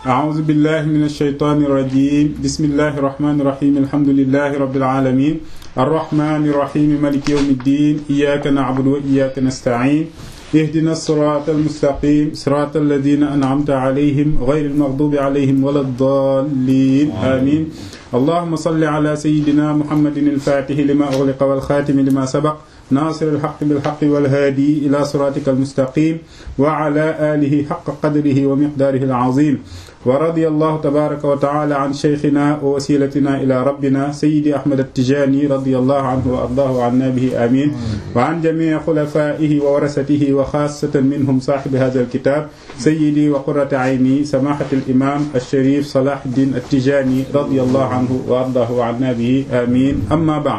أعوذ بالله من الشيطان الرجيم بسم الله الرحمن الرحيم الحمد لله رب العالمين الرحمن الرحيم مالك يوم الدين إياك نعبد وإياك نستعين اهدنا الصراط المستقيم صراط الذين أنعمت عليهم غير المغضوب عليهم ولا الضالين آمين اللهم صل على سيدنا محمد الفاتح لما أغلق والخاتم لما سبق ناصر الحق بالحق والهادي إلى صراطك المستقيم وعلى آله حق قدره ومقداره العظيم ورضي الله تبارك وتعالى عن شيخنا ووسيلتنا إلى ربنا سيدي أحمد التجاني رضي الله عنه وأرضاه عنا به آمين وعن جميع خلفائه وورثته وخاصة منهم صاحب هذا الكتاب سيدي وقرة عيني سماحة الإمام الشريف صلاح الدين التجاني رضي الله عنه وأرضاه عنا به آمين أما بعد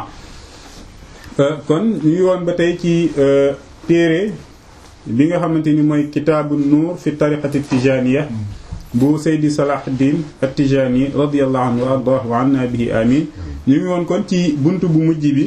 kon ñu ngi woon ba tey ci téere bi nga xamante ni mooy kitaabu nuur fi tariqati tijaniya bu Seydi Salahuddin at-Tijani radiyallahu anhu wa ardaahu wa anna bihi amin ñu ngi woon kon ci buntu bu mujj bi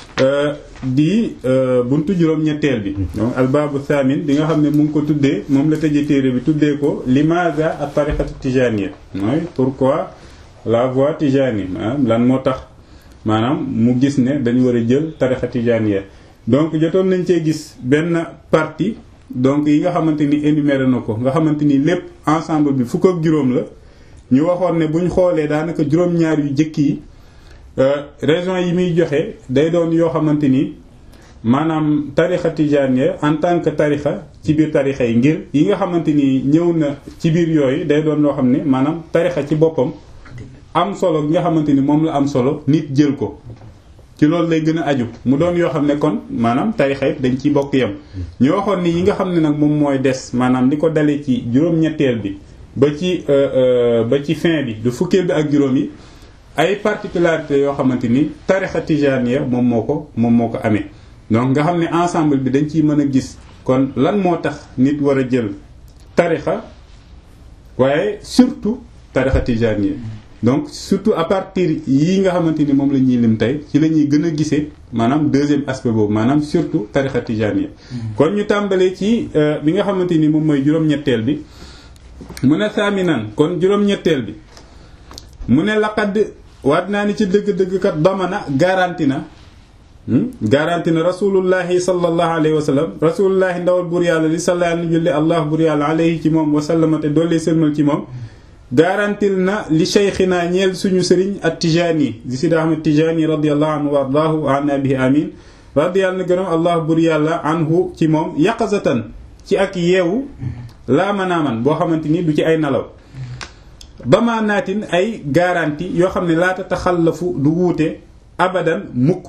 di buntu juróom-ñetteel bi donc albaabu thamin bi nga xam ne mu ngi ko tuddee moom la tëjee téere bi tuddee ko limaza at tariqati tijaniya mooy pourquoi la voie tijani lan moo tax maanaam mu gis ne dañu war a jël tarixa tijaaniya donc jotoon nañ cee gis benn partie donc yi nga xamante ni énuméré na ko nga xamante ni lépp ensemble bi fukk ak juróom la ñu waxoon ne buñ xoolee daanaka juróom-ñaar yu jëkk yi raison yi muy joxe day doon yoo xamante ni maanaam tarixa tijaaniya en tant que tarixa ci biir tarixa yi ngir yi nga xamante ni ñëw na ci biir yooyu day doon loo xam ne maanaam tarixa ci boppam am solo nga xamante ni moom la am solo nit jël ko ci loolu lay gën a aju mu doon yoo xam ne kon maanaam tarixa it dañ ciy bokk yam ñu waxoon ni yi nga xam ne nag moom mooy des maanaam li ko dalee ci juróom-ñetteel bi ba ci ba ci fin bi du fukkeel bi ak juróom yi ay particularités yoo xamante ni tarixa tijaniya moom moo ko moom moo ko amee donc nga xam ne ensemble bi dañ ciy mën a gis kon lan moo tax nit war a jël tarixa waaye surtout tarixa tijaniya donc surtout à partir yii nga xamante ni moom la ñuy lim tey ci la ñuy gën a gisee maanaam deuxième aspect boobu maanaam surtout tarixa tijaniya kon ñu tàmbalee ci bi nga xamante ni moom mooy juróom-ñetteel bi mu ne saaminan kon juróom-ñetteel bi mu ne laqad waat naa ni ci dëgg-dëgg kat damana garanti na garanti na rasulullahi sallallahu alayhi wa sallam rasulullahi ndawal bur yàlla li salla ni julli allah bur yàlla alayhi ci moom wa sallama te doole sëlmal ci moom garantil na li cheikhina ñeel suñu sëriñ at tijani di sidi ahmad tijani radiallahu anhu wa ardaahu wa anna bihi amin radiyallahu na gërëm allah bur yàlla anhu ci moom yaqazatan ci ak yeewu laa manaaman boo xamante ni du ci ay nalaw bama naatin ay garanti yoo xam ne laata taxallafu du wuute abadan mukk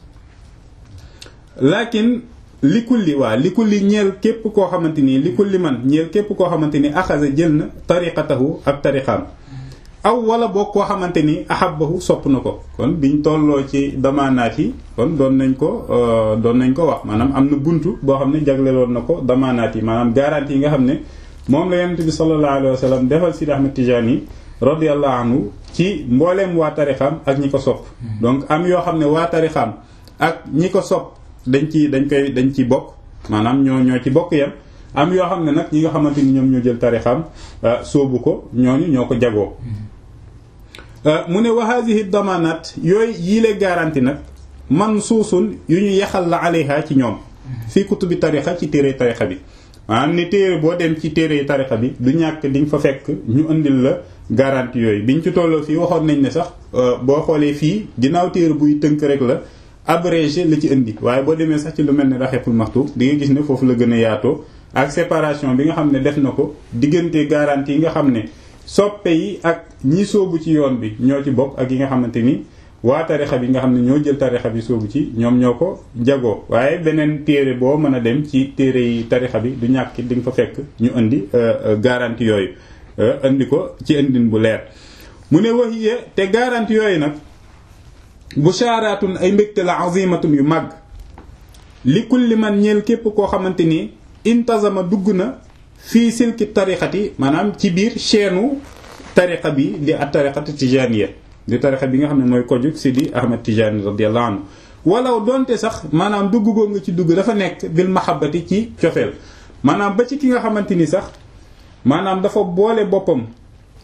lakin li kulli waa li kulli ñeel képp koo xamante ni li kulli man ñeel képp koo xamante ni axasa jël na tariqatahu ak tariqaam aw wala boog koo xamante ni ahabbahu sopp na ko kon biñ tolloo ci damaanaat yi kon doon nañ ko doon nañ ko wax maanaam am na buntu boo xam ne jagleloon na ko damaanaat yi maanaam garantie yi nga xam ne moom la yonent bi sallallahu alayhi wa sallam defal Sidi Ahmad Tijani radiyallahu anhu ci mbooleem waa tarixam ak ñi ko sopp donc am yoo xam ne waa tarixam ak ñi ko sopp dañ ci dañ koy dañ ci bokk maanaam ñoo ñoo ci bokk yam am yoo xam ne nag ñi nga xamante ni ñoom ñoo jël tarixam sóobu ko ñooñu ñoo ko jagoo mu ne wa hadhihi damanat yooyu yiile garanti nag man suusun yu ñu yaxal la alayha ci ñoom fii kutubi tarixa ci téere tarixa bi maanaam ni téere boo dem ci téere tarixa bi du ñàkk di nga fa fekk ñu indil la garanti yooyu biñ ci tolloo fii waxoon nañ ne sax boo xoolee fii ginnaaw téere buy tënk rek la abrégé la ci indi waaye boo demee sax ci lu mel ne raxeepul maxtu di nga gis ne foofu la gën a yaatoo ak séparation bi nga xam ne def na ko diggante garantie yi nga xam ne soppe yi ak ñi soobu ci yoon bi ñoo ci bokk ak yi nga xamante ni waa tarixa bi nga xam ne ñoo jël tarixa bi soobu ci ñoom ñoo ko jagoo waaye beneen téere boo mën a dem ci téere yi tarixa bi du ñàkk di nga fa fekk ñu indi garantie yooyu indi ko ci indin bu leer mu ne waxiye te garantie yooyu nag bushaaraatun ay mbégte la azimatun yu màgg li kulli man ñeel képp koo xamante ni intazama dugg na fii silki tarixati maanaam ci biir chaîne tarixa bi di at tarixati tijaniya di tarixa bi nga xam ne mooy kojug Sidi Ahmad Tijani radiyallahu anhu walaw donte sax maanaam dugg goo nga ci dugg dafa nekk bil mahabbati ci cofeel maanaam ba ci ki nga xamante ni sax maanaam dafa boole boppam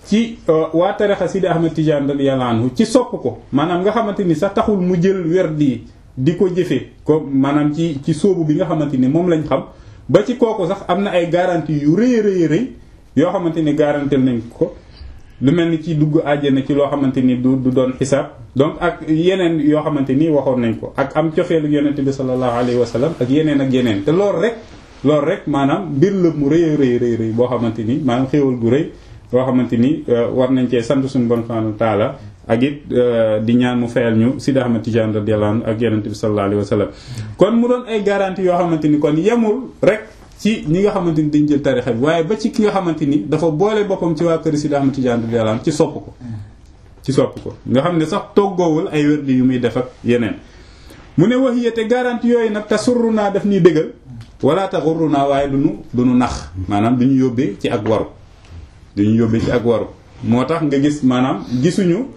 ci waa tarixa Sidi Ahmed Tidiane radiyallahu anhu ci sopp ko maanaam nga xamante ni sax taxul mu jël werd yi di ko jëfe ko maanaam ci ci sóobu bi nga xamante ni moom lañ xam ba ci kooku sax am na ay garantie yu rëy rëy rëy yoo xamante ni garantel nañ ko lu mel ni ci dugg àjjana ci loo xamante ni du du doon xisaab donc ak yeneen yoo xamante ni waxoon nañ ko ak am cofeelu yonente bi sallallahu alayhi wa sallam ak yeneen ak yeneen te loolu rek loolu rek maanaam mbir la mu rëy rëy rëy rëy boo xamante ni maanaam xéewal gu rëy boo xamante ni war nañ cee sant suñu bon subhanahu wa taala ak it di ñaan mu fayal ñu Sidi Ahmad Tidiane radiyallahu anhu ak yonente bi sallallahu alayhi wa sallam kon mu doon ay garantie yoo xamante ni kon yemul rek ci ñi nga xamante ni dañ jël tarixa bi waaye ba ci ki nga xamante ni dafa boole boppam ci waa kër Sidi Ahmad Tidiane radiyallahu anhu ci sopp ko ci sopp ko nga xam ne sax toggoowul ay wérdi yu muy def ak yeneen mu ne wax yete garantie yooyu nag te surru naa daf ñuy bégal wala te xurru naa waaye duñu duñu nax maanaam duñu yóbbee ci ak waru duñu yóbbee ci ak waru moo tax nga gis maanaam gisuñu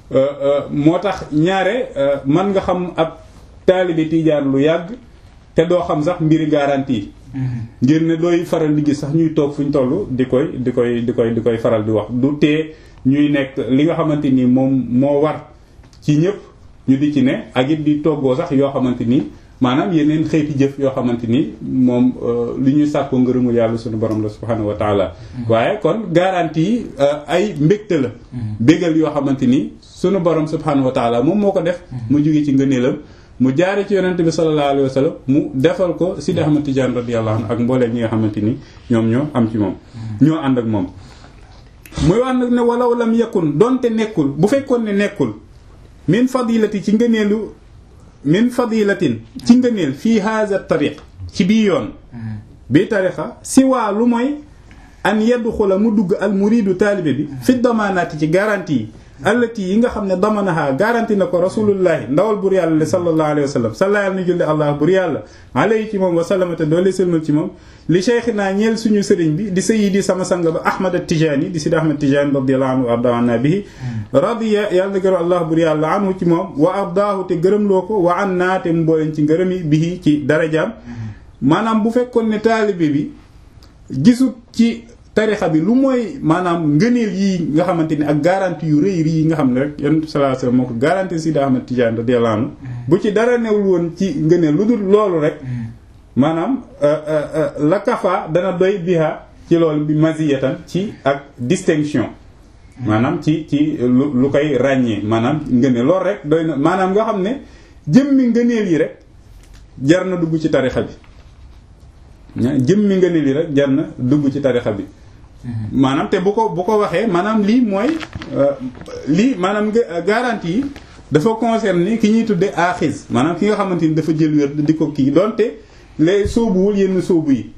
moo tax ñaare man nga xam ab taalibe Tijaan lu yàgg te doo xam sax mbiri garantie ngir ne dooy faral di gis sax ñuy toog fu ñu toll di koy di koy di koy di koy faral di wax du tee ñuy nekk li nga xamante ni moom moo war ci ñëpp ñu di ci ne ak it di toggoo sax yoo xamante ni maanaam yeneen xeeti jëf yoo xamante ni moom li ñuy sàkkoo ngërëmul yàlla suñu borom la subhanahu wa taala waaye kon garantie yi ay mbégte la bégal yoo xamante ni suñu borom subhanahu wa taala moom moo ko def mu jóge ci ngëneelam mu jaare ci yonente bi sallallahu alayhi wa sallam mu defal ko Sidi Ahmad Tidiane radiyallahu anhu ak mbooleem ñi nga xamante ni ñoom ñoo am ci moom ñoo ànd ak moom muy wax nag ne walaw lam yakun donte nekkul bu fekkoon ne nekkul min fadilati ci ngëneelu min fadilatin ci ngëneel fii haza tariq ci bii yoon bii tariqa si waa lu mooy an yadxula mu dugg al muridu taalibe bi fi damaanaati ci garantie yi allati yi nga xam ne damanaha garanti na ko rasulullahi ndawal bur yàlla le sallallahu alayhi wa sallam salla yàlla na julli allah bur yàlla alayhi ci moom wa sallamate doole sëlmal ci moom li cheikhina ñeel suñu sëriñ bi di sayidi sama sang ba ahmad at-tijani di sidi ahmad tijani radiyallahu anhu wa ardaana bihi radiya yàlla na gërëm allah bur yàlla anhu ci moom wa ardaahu te gërëmloo ko wa an naa te mu booleen ci ngërëmi bihi ci darajaam maanaam bu fekkoon ne taalibe bi gisut ci tarixa bi lu mooy maanaam ngëneel yi nga xamante ni ak garantie yu rëy yi nga xam ne rek yonent sallallahu alayhi wasallam moo ko garantie Sidi Ahmad Tidiane radiyallahu anhu bu ci dara newul woon ci ngëneel lu dul loolu rek maanaam la kafa dana doy biha ci loolu bi maziyatan ci ak distinction maanaam ci ci lu lu koy ràññee maanaam ngëneel loolu rek doy na maanaam nga xam ne jëmmi ngëneel yi rek jar na dugg ci tarixa bi jëmmi ngëneel yi rek jar na dugg ci tarixa bi maanaam te bu ko bu ko waxee maanaam lii mooy lii maanaam garantie yi dafa concerner ki ñuy tudde aaxiz maanaam ki nga xamante ni dafa jël wér di ko kii donte les sóobuwul yenn sóobu yi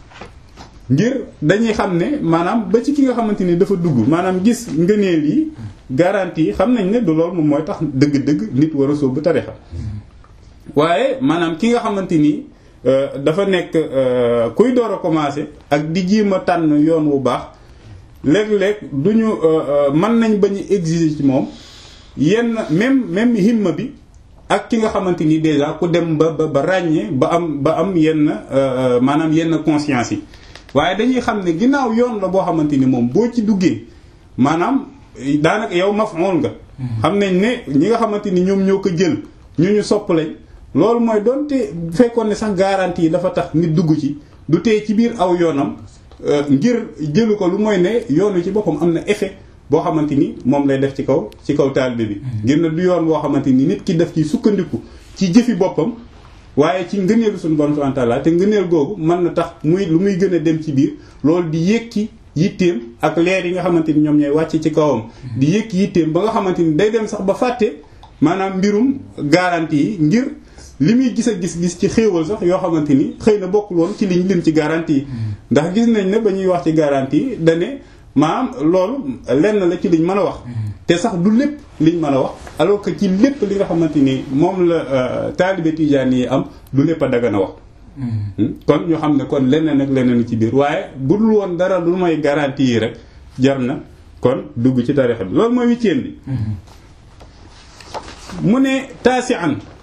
ngir dañuy xam ne maanaam ba ci ki nga xamante ni dafa dugg maanaam gis ngëneel yi garantie yi xam nañ ne du loolu moom mooy tax dëgg-dëgg nit war a sóobu tarixa waaye maanaam ki nga xamante ni dafa nekk kuy door a commencer ak di jéem a tànn yoon wu baax léeg-léeg du ñu mën nañ bañ a exiger ci moom yenn même même himma bi ak ki nga xamante ni déjà ku dem ba ba ba ràññee ba am ba am yenn maanaam yenn conscience yi waaye dañuy xam ne ginnaaw yoon la boo xamante ni moom boo ci duggee maanaam daanaka yow maf'ul nga. xam nañ ne ñi nga xamante ni ñoom ñoo ko jël ñu ñu sopp lañ. loolu mooy doonte fekkoon ne sax garantie yi dafa tax nit dugg ci du tee ci biir aw yoonam ngir jëlu ko lu mooy ne yoonu ci boppam am na effet boo xamante ni moom lay def ci kaw ci kaw taalibe bi. ngir ne du yoon boo xamante ni nit ki def ci sukkandiku ci jëfi boppam waaye ci ngëneelu suñu borom subhanahu wa ta'ala te ngëneel googu mën na tax muy lu muy gën a dem ci biir loolu di yéeg ci yitteem ak leer yi nga xamante ni ñoom ñooy wàcc ci kawam. di yéeg yitteem ba nga xamante ni day dem sax ba fàtte maanaam mbirum garantie yi ngir. li muy gis a gis-gis ci xéewal sax yoo xamante ni xëy na bokkul woon ci liñ lim ci garantie yi ndax gis nañ ne ba ñuy wax ci garantie yi dane maanaam loolu lenn la ci liñ mën a wax te sax du lépp liñ mën a wax alors que ci lépp li nga xamante ni moom la taalibe tijaan yi am du lépp a dagan a wax kon ñu xam ne kon leneen ak leneen ci biir waaye bu dul woon dara lu may garantie yi rek jar na kon dugg ci tarixa bi loolu mooy huitième bi mu ne taasi an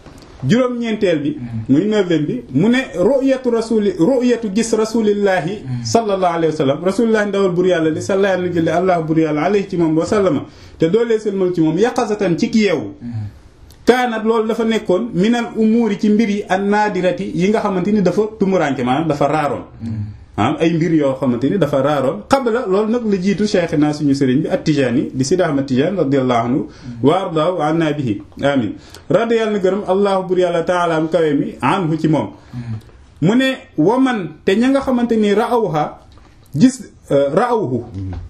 juróom-ñeenteel bi muy neuvième bi mu ne ru'yatu rasuli ru'yatu gis rasulillahi sallallahu alayhi wa sallam rasulillahi ndawal bur yàlla li sallallahu alayhi wa allah bur yàlla alayhi ci moom wa sallama te doolee sëlmal ci moom yaqazatan ci ki yeewu kaanat loolu dafa nekkoon minal umuuri ci mbir yi an naadirati yi nga xamante ni dafa tumuranke maanaam dafa raaroon maanaam ay mbir yoo xamante ni dafa raaroon qabla loolu nag la jiitu cheikhina suñu sëriñ bi at-Tijaani di Sidi Ahmad Tijaan radiyallahu anhu wa ardaahu anna bihi amin radi yàlla na gërëm allahu bur yàlla taala am kawe mi anhu ci moom mu ne waman te ña nga xamante ni raawha gis raawhu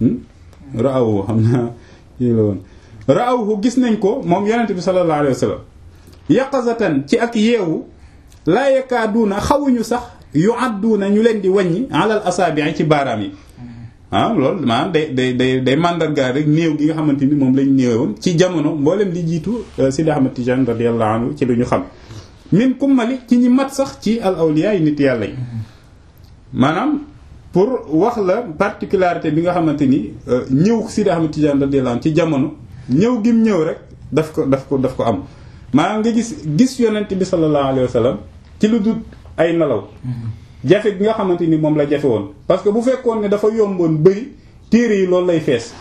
raawhu xam naa kii la woon raawhu gis nañ ko moom yonent bi sallallahu alayhi wa sallam yaqazatan ci ak yeewu laa yakaaduuna xawuñu sax yu àdduuna ñu leen di wàññi alal asaabi ci baaraam yi ah loolu maanaam day day day day mandargaal rek néew gi nga xamante ni moom lañ néewoon ci jamono mboolem di jiitu Sidi Ahmad Tijaan radiyallahu anhu ci lu ñu xam min kummali ci ñi mat sax ci al awliya yi nit yàlla yi maanaam pour wax la particularité bi nga xamante ni ñëw Sidi Ahmad Tijaan radiyallahu anhu ci jamono ñëw gim ñëw rek daf ko daf ko daf ko am maanaam nga gis gis yonent bi sallallahu alayhi wa sallam ci lu dul ay nelaw jafe gi nga xamante ni moom la jafe woon parce que bu fekkoon ne dafa yomboon bëri téere yi loolu lay fees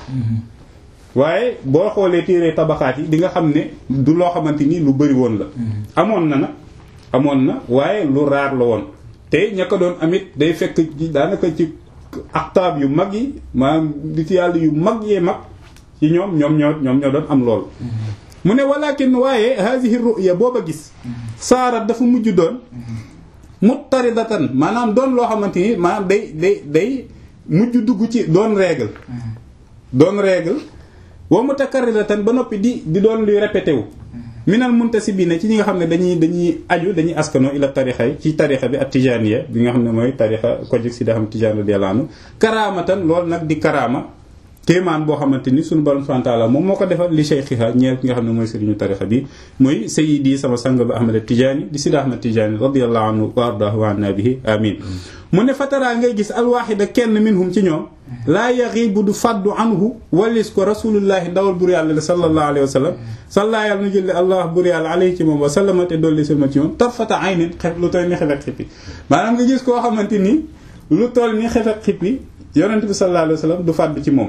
waaye boo xoolee téere tabaxaat yi di nga xam ne du loo xamante ni lu bëri woon la amoon na na amoon na waaye lu raar la woon te ña ko doon amit day fekk daanaka ci aktaab yu mag yi maanaam di ci yàlla yu mag yee mag ci ñoom ñoom ñoo ñoom ñoo doon am lool mu ne walakin waaye hazihi ru'ya booba gis saarat dafa mujj doon muttaridatan maanaam doon loo xamante ni maanaam day day day mujj dugg ci doon règle doon règle wa mutakarriratan ba noppi di di doon luy répété wu minal muntasibina ci ñi nga xam ne dañuy dañuy aju dañuy askano ila tarixa yi ci tarixa bi ak tijaniya bi nga xam ne mooy tarixa ko jëg si da xam tijaan radiyallahu anhu karaamatan loolu nag di karaama kéemaan boo xamante ni suñu borom subhanahu wa ta'ala moom moo ko defal li cheikhiha ñeel ki nga xam ne mooy sëriñu tarixa bi muy sayyidi sama sang ba ahmad tijaani di sida ahmad tijaani radiyallahu anhu wa ardahu wa anna bihi amin mu ne fataraa ngay gis alwaxida kenn minhum ci ñoom laa yaxibu du faddu anhu walis ko rasulullahi ndawal bur yàlla sallallahu alayhi wa sallam salla yàlla na jëlle allah bur yàlla alayhi ci moom wa sallama te dolli salma ci moom tarfata aynin xef lu toll ni xef ak xippi maanaam nga gis koo xamante ni lu toll ni xef ak xippi yonent bi sallallahu alayhi wa sallam du fàddu ci moom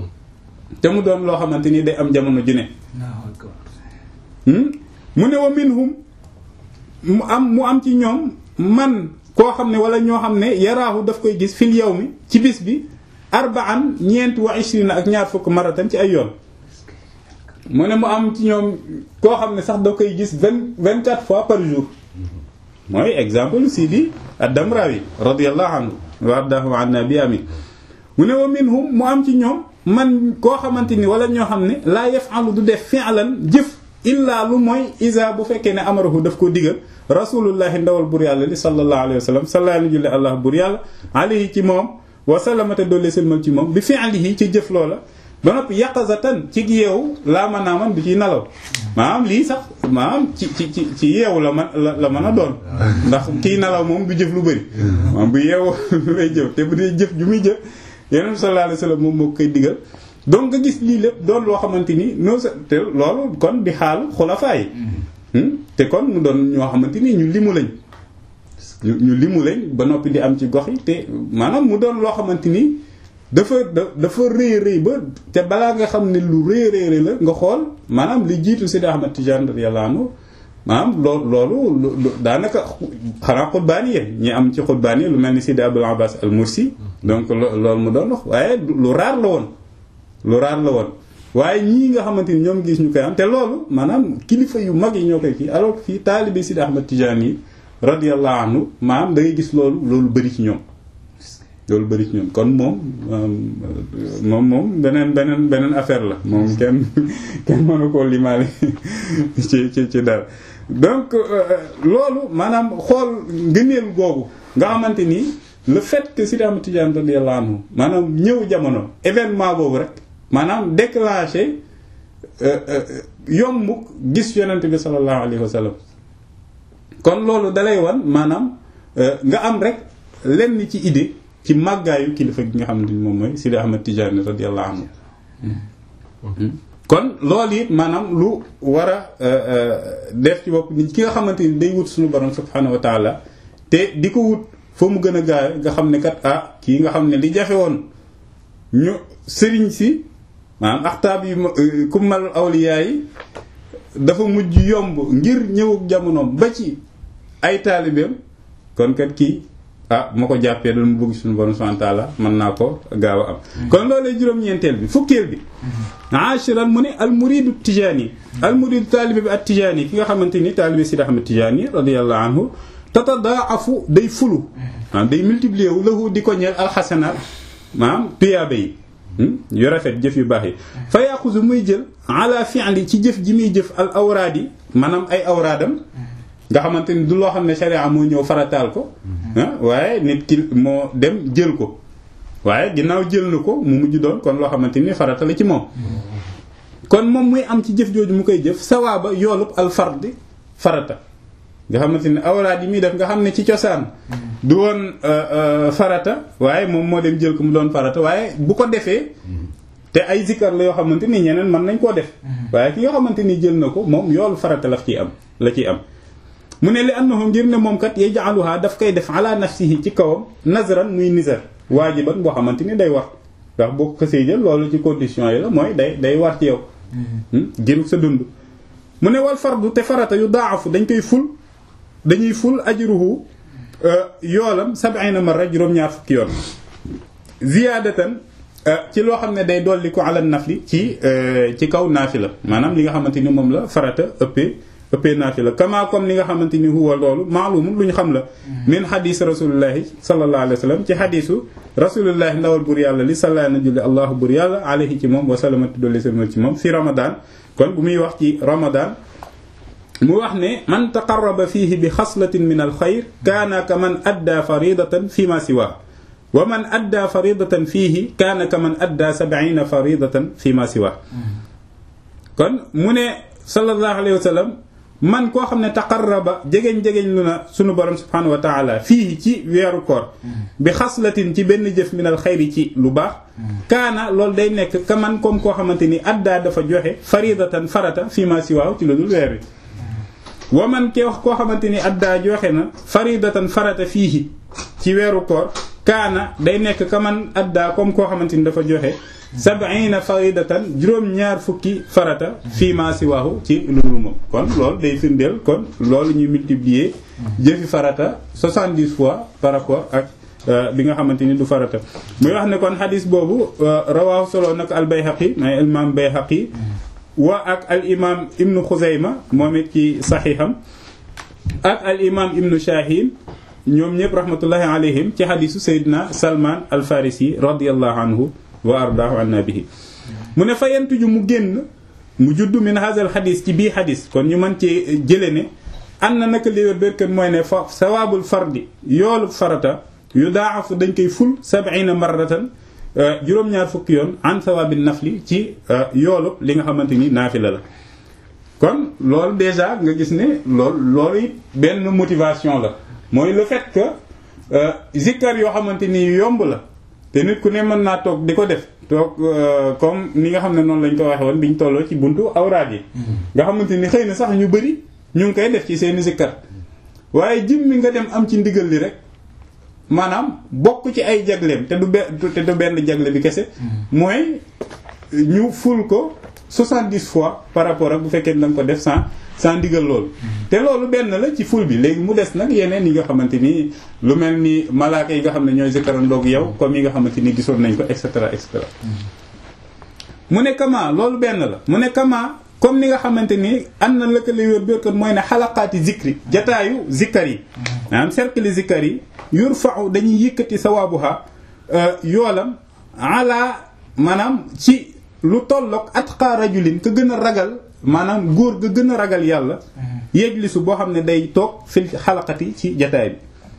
te mu doon loo xamante ni day am jamono ju ne mu ne wa minhum mu am mu am ci ñoom man koo xam ne wala ñoo xam ne yaraahu daf koy gis fil yawmi ci bis bi arba'an ñeent wa ishrina ak ñaar fukk maratan ci ay yoon mu ne mu am ci ñoom koo xam ne sax da koy gis vingt vingt quatre fois par jour mooy exemple Sidi ad-Damrawi radiyallahu anhu wa ardahu anna bi amin mu ne wa minhum mu am ci ñoom man koo xamante ni wala ñoo xam ne laa yaf'alu du def fi'lan jëf illaa lu mooy isa bu fekkee ne amarahu daf ko digal rasulullahi ndawal bur yàlla li sallallahu alayhi wa sallam sallallahu alayhi wa allah bur yàlla alayhi ci moom wa sallamata doole sëlmal ci moom bi fi'lihi ci jëf loola ba noppi yaqazatan ci yeewu laa mën naa man du ciy nalaw maanaam lii sax maanaam ci ci ci ci yeewu la man la mën a doon ndax kii nalaw moom du jëf lu bëri maanaam bu yeewu lay jëf te bu dee jëf ju muy jëf yeneen sallallahu alayhi wasallam moom moo koy digal donc nga gis lii lépp doon loo xamante ni non te loolu kon di xaalu xulafaa yi te kon mu doon ñoo xamante ni ñu limu lañ ñu limu lañ ba noppi di am ci gox yi te maanaam mu doon loo xamante ni dafa dafa rëy rëy ba te balaa nga xam ne lu rëy rëy la nga xool maanaam li jiitu Sidi Ahmad Tijaan radiyallahu anhu maanaam loo loolu daanaka xanaa xutbaani yi ñi am ci xutbaani yi lu mel ni Sidi Abul Abbas al Mursi donc loolu mu doon wax waaye lu raar la woon lu raar la woon waaye ñii nga xamante ni ñoom gis ñu koy am te loolu maanaam kilifa yu mag yi ñoo koy kii alors fii taalibe Sidi Ahmad Tijaan yi radiyallahu anhu maanaam da ngay gis loolu loolu bëri ci ñoom loolu bëri ci ñoom kon moom moom moom beneen beneen beneen affaire la moom kenn kenn mënu koo limaale ci ci ci dara donc loolu maanaam xool ngëneel googu nga xamante ni le fait que Sidi Ahmad Tidiane radiyallahu anhu maanaam ñëw jamono événement boobu rek maanaam déclenché yomb gis yonent bi sallallahu alayhi wa sallam kon loolu dalay wan maanaam nga am rek lenn ci idée ci màggaayu kilifa gi nga xamante ni moom mooy Sidi Ahmad Tidiane radiyallahu anhu kon loolu it maanaam lu war a def ci bopp nit ki nga xamante ni day wut suñu borom subhanahu wa taala te di ko wut foo mu gën a gaawe nga xam ne kat ah kii nga xam ne li jafe woon ñu sëriñ si maanaam axtaab yi kummal awliyaa yi dafa mujj yomb ngir ñëwug jamonoom ba ci ay taalibeem kon kat kii ah ma ko jàppee doon mu bëgg suñu borom subhanahu wa taala mën naa ko gaaw a am kon loolu juróom-ñeenteel bi fukkeel bi ashiran mu ne al muridu tijaani al muridu taalibe bi at tijaani ki nga xamante ni taalibe Sidi Ahmed Tijaani radiyallahu anhu tatadaafu day fulu maanaam day multiplier wu lahu di ko ñeel alxasanaat maanaam tuyaaba yi yu rafet jëf yu baax yi fa yaxusu muy jël ala fi'li ci jëf ji muy jëf al awraad yi maanaam ay awraadam nga xamante ni du loo xam ne sharia moo ñëw farataal ko waaye nit ki moo dem jël ko waaye ginnaaw jël na ko mu mujj doon kon loo xamante ni farata la ci moom kon moom muy am ci jëf jooju mu koy jëf sawaaba yoolub al fardi farata nga xamante ni awraad yi muy def nga xam ne ci cosaan du woon farata waaye moom moo dem jël ko mu doon farata waaye bu ko defee te ay zikkar la yoo xamante ni ñeneen mën nañ koo def waaye ki nga xamante ni jël na ko moom yoolu farata la ciy am la ciy am mu ne li annahu ngir ne moom kat yaj'aluha daf koy def ala nafsihi ci kawam nazran muy nizar waajiban boo xamante ni day war ndax boo ko xësee jël loolu ci condition yi la mooy day day war ci yow giru sa dund mu ne wal fardu te farata yu daafu dañ koy ful dañuy ful ajruhu yoolam sab'ina marra juróom-ñaar fukki yoon ziyaadatan ci loo xam ne day dolli ko ala nafli ci ci kaw naafila maanaam li nga xamante ni moom la farata ëppee ëppee naafila kama comme li nga xamante ni huwa loolu maalumun lu ñu xam la min xadis rasulillahi sallallahu alayhi wa sallam ci xadisu rasulillahi ndawal bur yàlla li salla na julli allahu bur yàlla alayhi ci moom wa salamati dolli salmal ci moom fi ramadan kon bu muy wax ci ramadan mu wax ne man taqarraba fihi bi xaslatin min al xayr kaana ka man adda faridatan fi ma siwa wa man adda faridatan fihi kaana ka man adda sab'ina faridatan fi ma siwa kon mu ne sallallahu alayhi wa sallam man koo xam ne taqarraba jegeñ-jegeñ lu na sunu borom subhanahu wa taala fii ci weeru koor bi xaslatin ci benn jëf minal xayri ci lu baax kaana loolu day nekk ka man comme koo xamante ni addaa dafa joxe faridatan farata fii ma siwaaw ci lu dul weer wi wa man ke wax koo xamante ni addaa joxe na faridatan farata fii ci weeru koor kaana day nekk ka man addaa comme koo xamante ni dafa joxe sab'ina faridatan juróom-ñaar fukki farata fii ma siwaahu ci lu dul moom kon loolu day firndeel kon loolu ñuy multiplier jëfi farata 70 fois par rapport ak bi nga xamante ni du farata muy wax ne kon xadis boobu rawaahu solo nag al bayhaqi may imam bayhaqi wa ak al imam ibnu xuzayma moom it ci saxiixam ak al imam ibnu shahin ñoom ñëpp rahmatullahi alayhim ci xadisu sayyidina salman al farisi radiyallahu anhu wa ardaahu an nabihi mu ne fa yentuju mu génn mu judd min hazal xadis ci bii xadis kon ñu mën ci jële ne am na naka liwér bérkat mooy ne fa sawaabul fardi yoolu farata yu daafu dañ koy ful sab'ina marratan juróom-ñaar fukki yoon an sawaabi nafli ci yoolu li nga xamante ni naafila la kon loolu déjà nga gis ne loolu loolu it benn motivation la mooy le fait que zikkar yoo xamante ni yomb la te nit ku ne mën naa toog di ko def toog comme ni nga xam ne noonu lañ ko waxe woon biñ tolloo ci buntu awraad yi nga xamante ni xëy na sax ñu bëri ñu ngi koy def ci seeni zikkar waaye jim mi nga dem am ci ndigal li rek maanaam bokk ci ay jagleem te du be te du benn jagle bi kese mooy ñu ful ko 70 fois par rapport ak bu fekkee da nga ko def sans sans ndigal loolu te loolu benn la ci ful bi léegi mu des nag yeneen yi nga xamante ni lu mel ni malaaka yi nga xam ne ñooy zikkarandoog yow comme yi nga xamante ni gisoon nañ ko et cetera et cetera mu ne kama loolu benn la mu ne kama comme ni nga xamante ni am na lëkkale wér bérkat mooy ne xalaqaati zikri jataayu zikkar yi maanaam cercle zikkar yi yurfa'u dañuy yëkkati sawaabuha yoolam ala maanaam ci lu tolloog atqa rajulin ka gën a ragal maanaam góor ga gën a ragal yàlla yejlisu boo xam ne day toog fil xalaqati ci jataay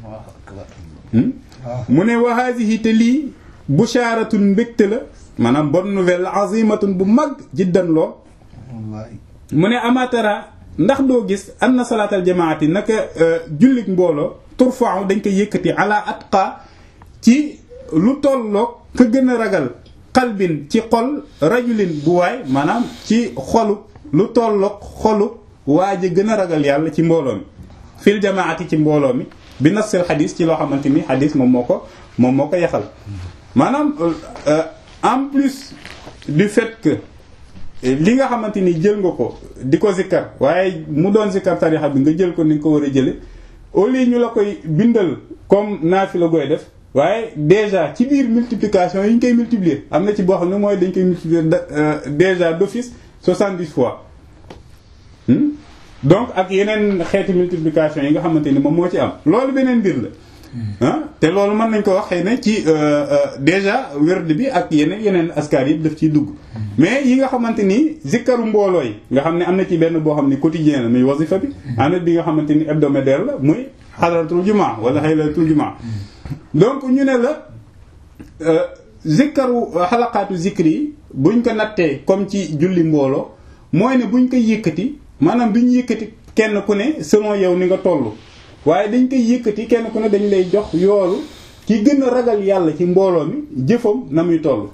bi mu ne wa haadihi te lii bushaaratun mbégte la maanaam bonne nouvelle azimatun bu mag jiddan loo mu ne amatara ndax doo gis anna salaatal jamaati naka jullik mbooloo turfa'u dañ koy yëkkati ala atqa ci lu tolloog ka gën a ragal qalbin ci xol rajulin bu waay maanaam ci xolu lu tolloog xolu waa ji gën a ragal yàlla ci mbooloo mi fil jamaati ci mbooloo mi bi nassil xadis ci loo xamante ni xadis moom moo ko moom moo ko yaxal maanaam en plus du fait que li nga xamante ni jël nga ko di ko zikkar waaye mu doon zikkar tarixa bi nga jël ko ni nga ko war a jële au lieu ñu la koy bindal comme naafi la koy def waaye déjà ci biir multiplication yi ñu koy multiplier am na ci boo xam ne mooy dañ koy multiplier déjà d'office 70 fois donc ak yeneen xeeti multiplication yi nga xamante ni moom moo ci am loolu beneen mbir la ah te loolu mën nañ ko wax xëy na ci déjà werd bi ak yeneen yeneen askar yi daf ciy dugg mais yi nga xamante ni zikkaru mbooloo yi nga xam ne am na ci benn boo xam ne quotidien la muy wasifa bi am na bi nga xamante ni hebdomadaire la muy xadaratul jumaa wala xaylatul jumaa donc ñu ne la zikkaru xalaqaatu zikri yi buñ ko nattee comme ci julli mbooloo mooy ne buñ koy yëkkati maanaam duñ yëkkati kenn ku ne selon yow ni nga toll waaye dañ koy yëkkati kenn ku ne dañ lay jox yoolu ki gën a ragal yàlla ci mbooloo mi jëfam na muy toll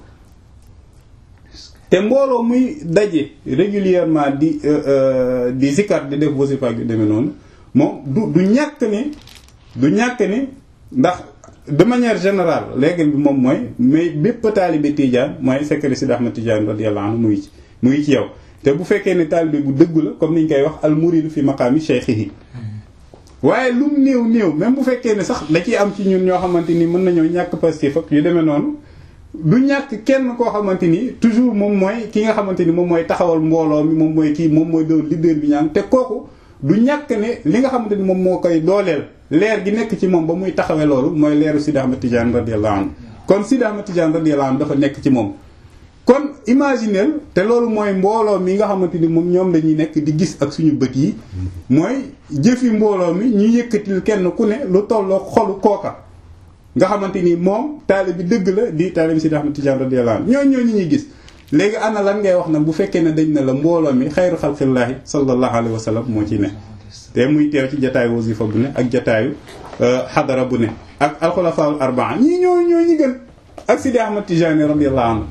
te mbooloo muy daje régulièrement di di zikar di def wasifa yu demee noonu moom du du ñàkk ne du ñàkk ne ndax de manière générale léegi bi moom mooy mais bépp taalibe tijaan mooy secret Sidi Ahmad Tijaan radiyallahu anhu muy ci muy ci yow te bu fekkee ne taalibe bu dëggu la comme niñ koy wax al muridu fi maqaami shaykhihi waaye lum néew néew même bu fekkee ne sax da ciy am ci ñun ñoo xamante ni mën nañoo ñàkk pastif ak yu demee noonu du ñàkk kenn koo xamante ni toujours moom mooy ki nga xamante ni moom mooy taxawal mbooloo mi moom mooy kii moom mooy doon leader bi ñaan te kooku du ñàkk ne li nga xamante ni moom moo koy dooleel leer gi nekk ci moom ba muy taxawee loolu mooy leeru Sidi Ahmad Tidiane radiyallahu anhu kon Sidi Ahmad Tidiane radiyallahu anhu dafa nekk ci moom kon imagineel te loolu mooy mbooloo mi nga xamante ni moom ñoom lañuy nekk di gis ak suñu bët yi mooy jëfi mbooloo mi ñu yëkkatil kenn ku ne lu tolloo xolu kooka nga xamante ni moom taalibe bi dëgg la di taalibe Sidi Ahmad Tidiane radiyallahu anhu ñooñu ñoo ñuy gis léegi ana lan ngay wax nag bu fekkee ne dañ ne la mbooloo mi xayru xalqillaahi sallallahu alayhi wa sallam moo ci ne te muy teew ci jataayu wasifa bu ne ak jataayu xadara bu ne ak alxulafaul arbaa ñii ñoo ñoo ñi gën ak Sidi Ahmad Tidiane radiyallahu anhu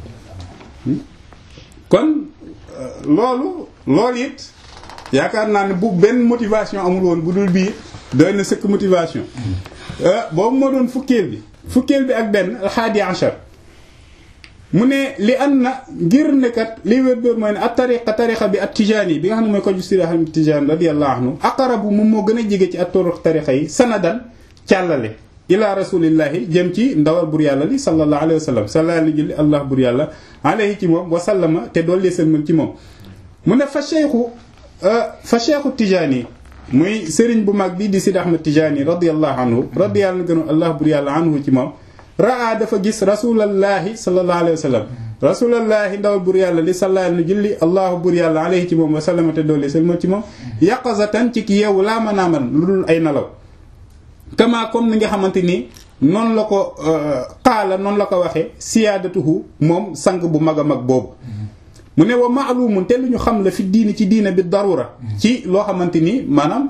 kon loolu loolu it yaakaar naa ne bu benn motivation amul woon bu dul bii doy na sëkk motivation boobu moo doon fukkeel bi fukkeel bi ak benn alxaadi achar mu ne li an na ngir nekat li wér béer mooy ne at tariqa tariqa bi at tijaani bi nga xam ne mooy ko ju Sidi Ahmad Tijaan radiyallahu anhu aqarabu moom moo gën a jege ci at turuq tariqa yi sanadan càllale ila rasulillahi jëm ci ndawal bur yàlla li sallallahu alayhi wa sallam sallallahu julli allah bur yàlla alayhi ci moom wa sallama te doollee sëlmal ci moom mu ne fa cheikhu fa cheikhu tijaani muy sëriñ bu mag bi di Sidi Ahmad Tijaani radiyallahu anhu radiyallahu gënu allah bur yàlla anhu ci moom raa dafa gis rasulallahi sallallahu alayhi wa sallam rasulallahi ndawal bur yàlla li sallallahu alayhi julli allahu bur yàlla alayhi ci moom wa sallama te doollee sëlmal ci moom yaqazatan ci ki yeewu laa mën a mën lu dul ay nalaw kama comme ni nga xamante ni noonu la ko xaala noonu la ko waxee siyaadatuhu moom sang bu mag a mag boobu mu ne wa maalumun te lu ñu xam la fi diini ci diina bi darura ci loo xamante ni maanaam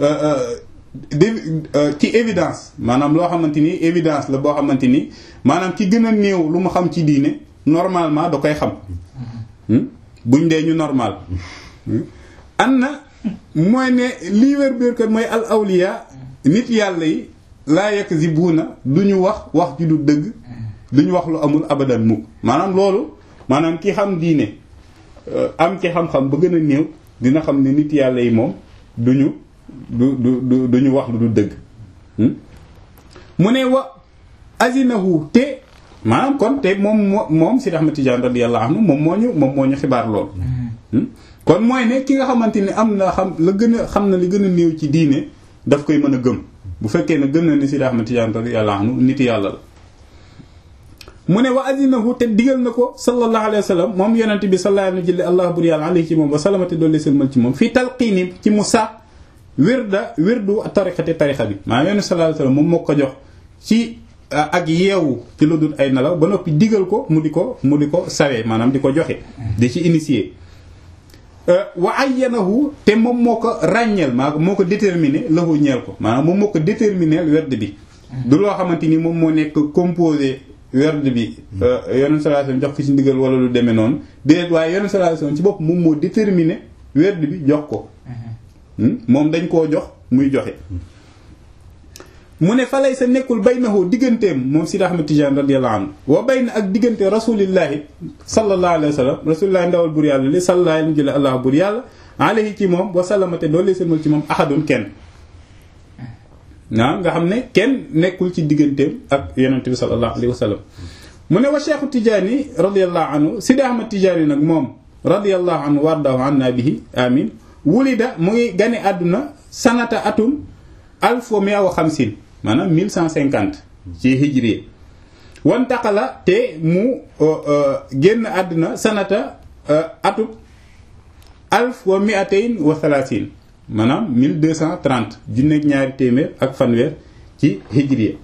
ci évidence maanaam loo xamante ni évidence la boo xamante ni maanaam ci gën a néew lu mu xam ci diine normalement da koy xam buñ dee ñu normal an na mooy ne lii wér biir kat mooy al awliya nit yàlla yi laa yekk si buuna du ñu wax wax ji du dëgg du ñu wax lu amul abadan mukk maanaam loolu maanaam ki xam diine am ci xam-xam ba gën a néew dina xam ne nit yàlla yi moom du ñu du du du ñu wax lu du dëgg mu ne wa azinahu te maanaam kon te moom moom Sidi Ahmad Tidiane radiyallahu anhu moom moo ñu moom moo ñu xibaar lool kon mooy ne ki nga xamante ni am na xam la gën a xam na li gën a néew ci diine daf koy mën a gëm bu fekkee ne gëm na ni Sidi Ahmad Tijaan radiyallahu anhu nit yàlla la mu ne wa azinahu te digal na ko sallallahu alayhi wa sallam moom yonente bi sallallahu alayhi wa sallam allah bur yàlla alayhi ci moom wa salamate doole sëlmal ci moom fii talqiini ci mu sa wirda wirdu tariqati tariqa bi maanaam yonente sallallahu alayhi wa sallam moom moo ko jox ci ak yeewu ci lu dul ay nelaw ba noppi digal ko mu di ko mu di ko sawee maanaam di ko joxe di ci initier wa ayyanahu te moom moo ko ràññeel maa moo ko déterminé lahu ñeel ko maanaam moom moo ko déterminé werd bi du loo xamante ni moom moo nekk composé werd bi yonent sallallahu alayhi wasallam jox ko ci ndigal wala lu demee noonu déedéet waaye yonent sallallahu alayhi wasallam ci bopp moom moo déterminé werd bi jox ko moom dañ koo jox muy joxe mu ne falay sa nekkul baynahu digganteem moom Sidi Ahmad Tijaan radiyallahu anhu wa bayna ak diggante rasulillahi sallallahu alayhi wa sallam rasulillahi ndawal bur yàlla li sallallahu alayhi jële allah bur yàlla alayhi ci moom wa sallamate doole seenmal ci moom ahadun kenn waaw nga xam ne kenn nekkul ci digganteem ak yonente bi sallallahu alayhi wa sallam mu ne wa cheikhu Tijaani radiyallahu anhu Sidi Ahmad Tijaani nag moom radiyallahu anhu wardahu anna bihi amin wulida mu ngi gane àdduna sanata atum alf wa mia wa xamsin maanaam 1150 ci hijri wantaqala te mu génn àdduna sanata atub alf wa miatayn wa thalathin maanaam 1230 junneeg ñaari téeméer ak fanweer ci hijri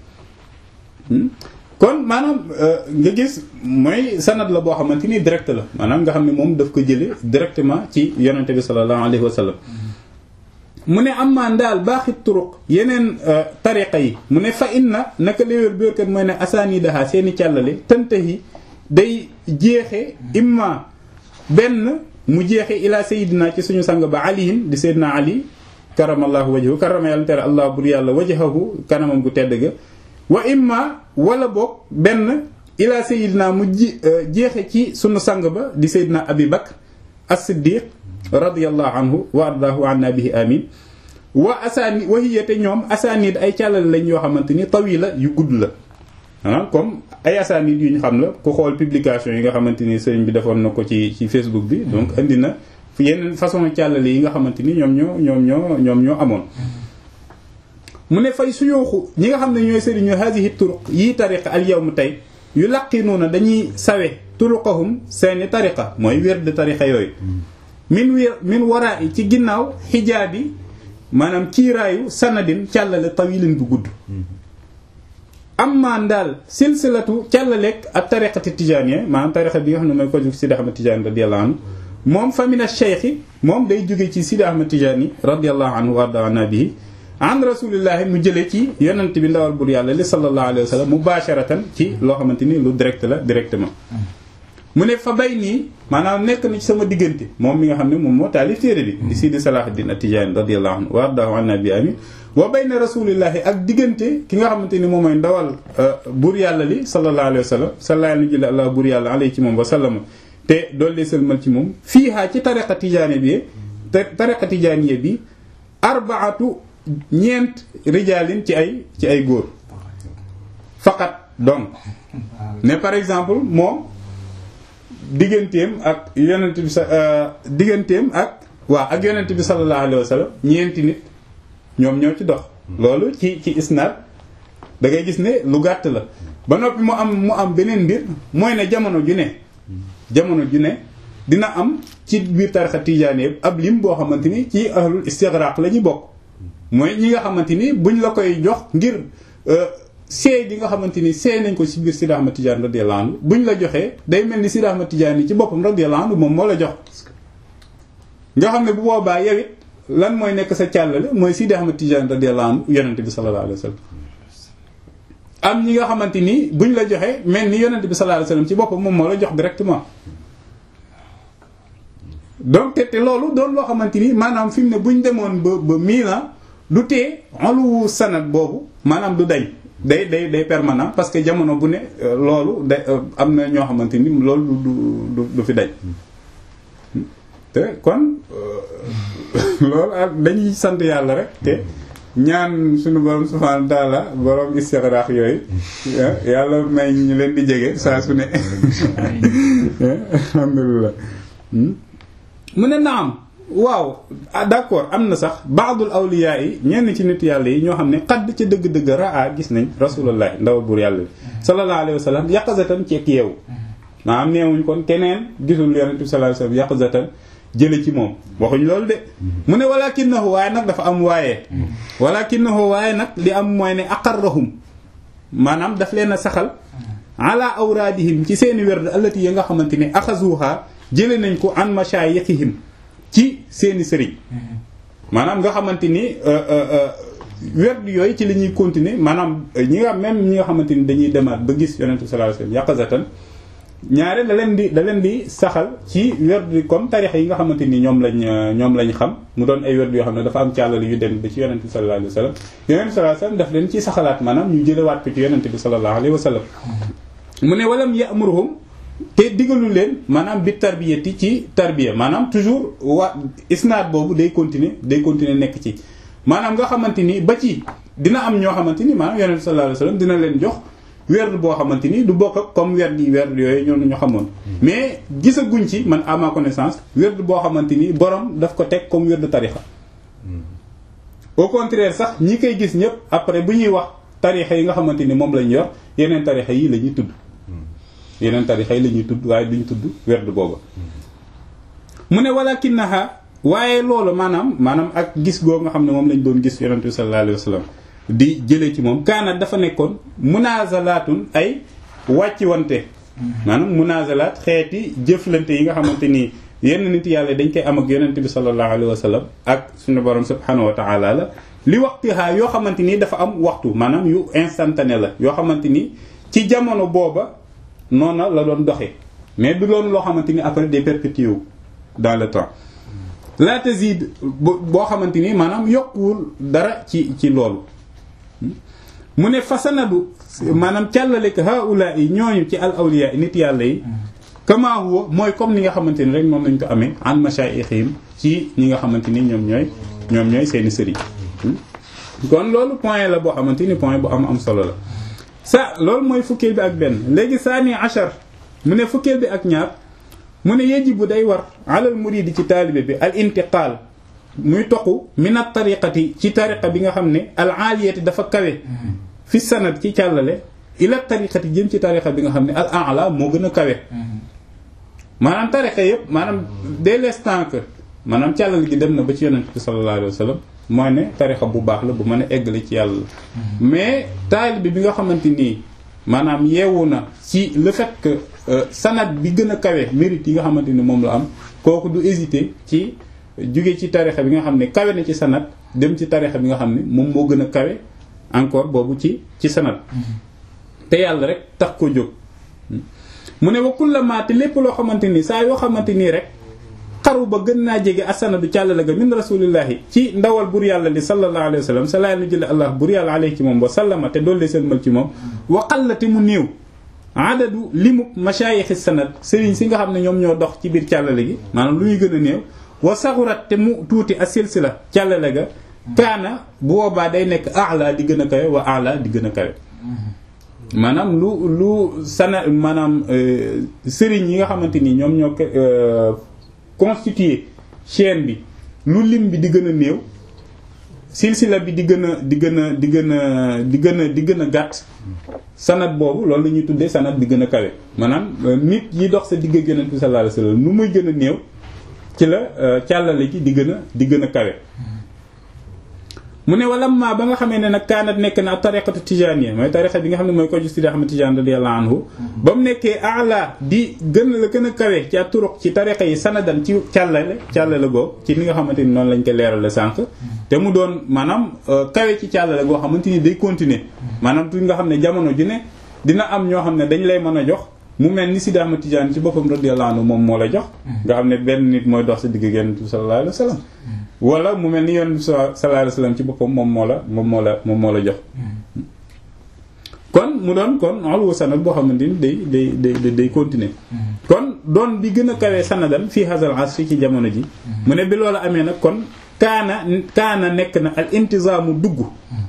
kon maanaam nga gis mooy sanad la boo xamante ni direct la maanaam nga xam ne moom daf ko jële directement ci yonente bi sallallahu alayhi wa sallam mu ne am maa ndaal baaxi turuq yeneen tariqa yi mu ne fa inna naka léwér biorkat mooy ne asaani daha seeni càllale tantahi day jeexe imma benn mu jeexe ila sayidina ci suñu sang ba aliyin di sayyidina ali karamallahu wajhahu karama yàlla tere allah bur yàlla wajhahu kanamam gu tedd ga wa imma wala boog benn ila sayidina mu ji jeexe ci sunu sang ba di sayyidina abi bakr as-siddiq radiyallahu anhu wa ardaahu anna bihi amin wa asaani wa hiya te ñoom asaanid ay càllale lañ yoo xamante ni tawila yu gudd la ah comme ay asaanid yu ñu xam la ku xool publication yi nga xamante ni sëriñ bi defoon na ko ci ci Facebook bi donc indi na yeneen façon càllale yi nga xamante ni ñoom ñoo ñoom ñoo ñoom ñoo amoon mu ne fay suyooxu ñi nga xam ne ñooy sëriñ ñu hadihi turuq yii tariqa al yawm tey yu laqinuuna dañuy sawe turuqahum seeni tariqa mooy wér de tariqa yooyu min wi min waraa yi ci ginnaaw xijaabi maanaam ciiraayu sanadin càllale tawilin bu gudd amma daal silsilatu càllaleeg ak tariqati tijaaniya maanaam tariqa bi nga xam ne mooy ko jóg Sidi Ahmad Tijaani radiyallahu anhu moom famina cheikhi moom day jóge ci Sidi Ahmad Tijaani radiyallahu anhu warda anna bihi an rasulillahi mu jëlee ci yonent bi ndawal bur yàlla li sallallahu alayhi wa sallam mubasharatan ci loo xamante ni lu direct la directement mu ne fa bay nii maanaam nekk na ci sama diggante moom mi nga xam ne moom moo taalif téere bi di Sidi Salahuddin At-Tijaani radiyallahu anhu wa ardahu anna bi amin wa bayna rasulillahi ak diggante ki nga xamante ni moom mooy ndawal buur yàlla li sallallahu alayhi wa sallam sallallahu alayhi wa sallam buur yàlla alayhi ci moom wa sallama te doollee sëlmal ci moom fiihaa ci tariqa tijaani bi tariqa tijaaniya bi arbaatu ñeent rijaalin ci ay ci ay góor faqat donc ne par exemple moom digganteem ak yonent bi sa digganteem ak waaw ak yonent bi sallallahu alayhi wa sallam ñeenti nit ñoom ñoo ci dox loolu ci ci isnaad da ngay gis ne lu gàtt la ba noppi mu am mu am beneen mbir mooy ne jamono ju ne jamono ju ne dina am ci biir tarixa tijaani yëpp ab lim boo xamante ni ci ahlul istigraq la ñuy bokk mooy ñi nga xamante ni buñ la koy jox ngir seey gi nga xamante ni seey nañ ko ci biir Sidi Ahmad Tidiane radiyallahu anhu buñ la joxee day mel ni Sidi Ahmad Tidiane ci boppam radiyallahu anhu moom moo la jox nga xam ne bu boobaa yow it lan mooy nekk sa càllale mooy Sidi Ahmad Tidiane radiyallahu anhu yonente bi sallallahu alayhi wa sallam am ñi nga xamante ni buñ la joxee mel ni yonente bi sallallahu alayhi wa sallam ci boppam moom moo la jox directement donc te te loolu doon loo xamante ni maanaam fi mu ne buñ demoon ba ba miina du tee oluwu sanad boobu maanaam du dañ day day day permanent parce que jamono bu ne loolu day am na ñoo xamante ni loolu du du du fi dañ te kon loolu ak dañuy sant yàlla rek te ñaan suñu borom subhanahu wa ta'ala borom istixraax yooyu yàlla may ñu leen di jege saa su ne alhamdulillah mu ne naam waaw d'accord am na sax baadul awliya yi ñenn ci nit yàlla yi ñoo xam ne xadd ca dëgg-dëgg raa gis nañ rasulullah ndaw buur yàlla bi sallallahu alayhi wa sallam yaqazatan ci ak yeewu maanaam neewuñ kon keneen gisul yonent bi sallallahu alayhi wa sallam yaqazatan jële ci moom waxuñ loolu de mu ne walakinahu waaye nag dafa am waaye walakinahu waaye nag li am mooy ne aqarrahum maanaam daf leen a saxal ala awraadihim ci seeni werd allati ya nga xamante ne axazuha jële nañ ko an mashayikhihim ci seeni sëriñ maanaam nga xamante ni werd yooyu ci la ñuy continuer maanaam ñi nga même ñi nga xamante ni dañuy demaat ba gis yonent bi sallallahu alayhi wasallam yaqazatan ñaare da leen di da leen di saxal ci werd comme tarixa yi nga xamante ni ñoom lañ ñoom lañ xam mu doon ay werd yoo xam ne dafa am càllal yu dem ba ci yonent bi sallallahu alayhi wasallam yonent bi sallallahu alayhi wasallam daf leen ciy saxalaat maanaam ñu jëlewaat ko ci yonent bi sallallahu alayhi wasallam mu ne walam ya'muruhum te digalu leen maanaam bi tarbiyati ci tarbiya maanaam toujours waa isnaad boobu day continuer day continuer nekk ci maanaam nga xamante ni ba ci dina am ñoo xamante ni maanaam yonent sallallahu alayhi wasallam dina leen jox werd boo xamante ni du bokk ak comme werd yi werd yooyu ñoo ñu xamoon mais gisaguñ ci man à ma connaissance werd boo xamante ni borom daf ko teg comme werd tarixa au contraire sax ñi koy gis ñëpp après bu ñuy wax tarixa yi nga xamante ni moom lañ yor yeneen tarixa yi la ñuy tudd yeneen tarixa yi la ñuy tudd waaye duñ tudd werd booba mu ne walakinaha waaye loolu maanaam maanaam ak gis goo nga xam ne moom lañ doon gis yonent bi sallallahu alayhi wasallam di jëlee ci moom kaanat dafa nekkoon munazalaatun ay wàcci wante maanaam munazalaat xeeti jëflante yi nga xamante ni yenn nit yàlla dañ koy am ak yonent bi sallallahu alayhi wasallam ak suñu borom subhanahu wa ta'ala la li waxtihaa yoo xamante ni dafa am waxtu maanaam yu instantané la yoo xamante ni ci jamono booba noona la doon doxee mais du loolu loo xamante ni après day perpétuer dans le temps la tazid boo xamante ni maanaam yokkuwul dara ci ci loolu mu ne fasanadu maanaam càllale ko haula yi ñooñu ci al awliya nit yàlla yi kama huwa mooy comme ni nga xamante ni rek moom lañ ko amee an mashayikhim ci ñi nga xamante ni ñoom ñooy ñoom ñooy seeni sëriñ kon loolu point la boo xamante ni point bu am am solo la sa loolu mooy fukkeel bi ak benn léegi saani achar mu ne fukkeel bi ak ñaar mu ne yajibu day war alal muridi ci taalibe bi al intiqaal muy toqu min at tariqati ci tariqa bi nga xam ne al aaliyati dafa kawe fi sanad ci càllale ila tariqati jëm ci tariqa bi nga xam ne al a'la moo gën a kawe maanaam tariqa yëpp maanaam dès l'instant que maanaam càllale gi dem na ba ci yonent bi sallallahu alayhi wa sallam mooy ne tariqa bu baax la bu mën a eggale ci yàlla mais taalibe bi nga xamante nii maanaam yeewu na ci le fait que sanad bi gën a kawe mérite yi nga xamante ni moom la am kooku du hésiter ci jóge ci tarixa bi nga xam ne kawe na ci sanad dem ci tarixa bi nga xam ne moom moo gën a kawe encore boobu ci ci sanad te yàlla rek tax ko jóg mu ne wa kullama te lépp loo xamante ni saa yoo xamante nii rek xaru ba gën naa jege asanadu càllale ga min rasulillahi ci ndawal bur yàlla li sallallahu alayhi wa sallam sa laa nu jële allah bur yàlla alayhi ci moom wa sallama te doollee seen ci moom wa qallati mu néew adadu limub mashayikhi sanad sëriñ si nga xam ne ñoom ñoo dox ci biir càllale gi maanaam lu ñuy gën a néew wa saxurat te mu tuuti a silsila càllale ga kaana bu boobaa day nekk ala di gën a kawe wa ala di gën a kawe maanaam lu lu sana maanaam sëriñ yi nga xamante ni ñoom ñoo constitué chaîne bi lu lim bi di gën a néew silsila bi di gën a di gën a di gën a di gën a di gën a gàtt sanat boobu loolu la ñuy tuddee sanat bi gën a kawe maanaam nit yi dox sa digg ak yonent bi sallallahu alayhi wasallam nu muy gën a néew ci la càllale gi di gën a di gën a kawe mu ne wala ma ba nga xamee ne nag kaanat nekk na tariqatu tijaaniya mooy tariqa bi nga xam ne mooy ko ju Sidi Ahmad Tijaan radiyallahu anhu ba mu nekkee ala di gën la gën a kawe ci turuq ci tariqa yi sanadan ci càllale càllale goo ci ni nga xamante ni noonu lañ ko leerale sànq te mu doon maanaam kawe ci càllale goo xamante ni day continuer maanaam tuuti nga xam ne jamono ju ne dina am ñoo xam ne dañ lay mën a jox mu mel ni Sidi Ahmad Tijaan ci boppam radiyallahu anhu moom moo la jox nga xam ne benn nit mooy dox sa digg Yonent bi sallallahu alayhi wa sallam wala mu mel ni Yonent bi sallallahu alayhi wa sallam ci boppam moom moo la moom moo la moom moo la jox kon mu doon kon alwu sanad boo xamante ni day day day day continuer kon doon bi gën a kawee sanadan fii hazal asri ci jamono ji mu ne bi loolu amee nag kon kaana kaana nekk na al intizaamu dugg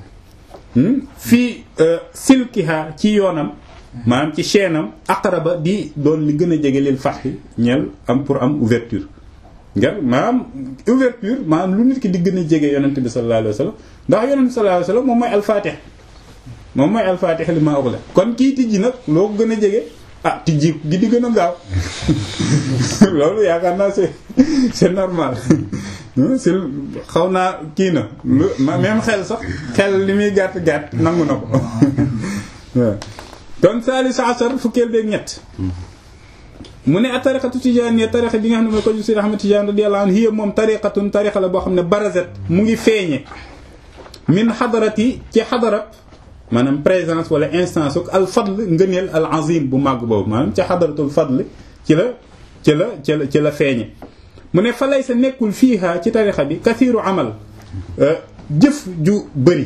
fii silkiha ci yoonam maanaam ci chaîne am aqraba di doon li gën a jege lil fathi ñeel am pour am ouverture nga maanaam ouverture maanaam lu nit ki di gën a jege yonent bi sallallahu alayhi wa sallam ndax yonent bi sallallahu alayhi wa sallam moom mooy alfatih moom mooy alfatih li ma ughla kon kii tijji nag loo ko gën a jege ah tijji gi di gën a gaaw loolu yaakaar naa c'est c'est normal si xaw naa kii na lu même xel sax xel li muy gàtt gàtt nangu na ko waaw kon saalis asar fukkeel beeg ñett mu ne a tariqatu tijaaniya tariqa bi nga xam ne mooy ko Seydi Ahmad Tijaan radiyallahu anhu hiya moom tariqatun tariqa la boo xam ne barazat mu ngi feeñe min xadarati ci xadarat maanaam présence wala instance ak al fadl ngëneel al azim bu màgg boobu maanaam ci xadaratul fadl ci la ci la ci la ci la feeñe mu ne fa lay sa nekkul fiiha ci tarixa bi kathiru amal jëf ju bëri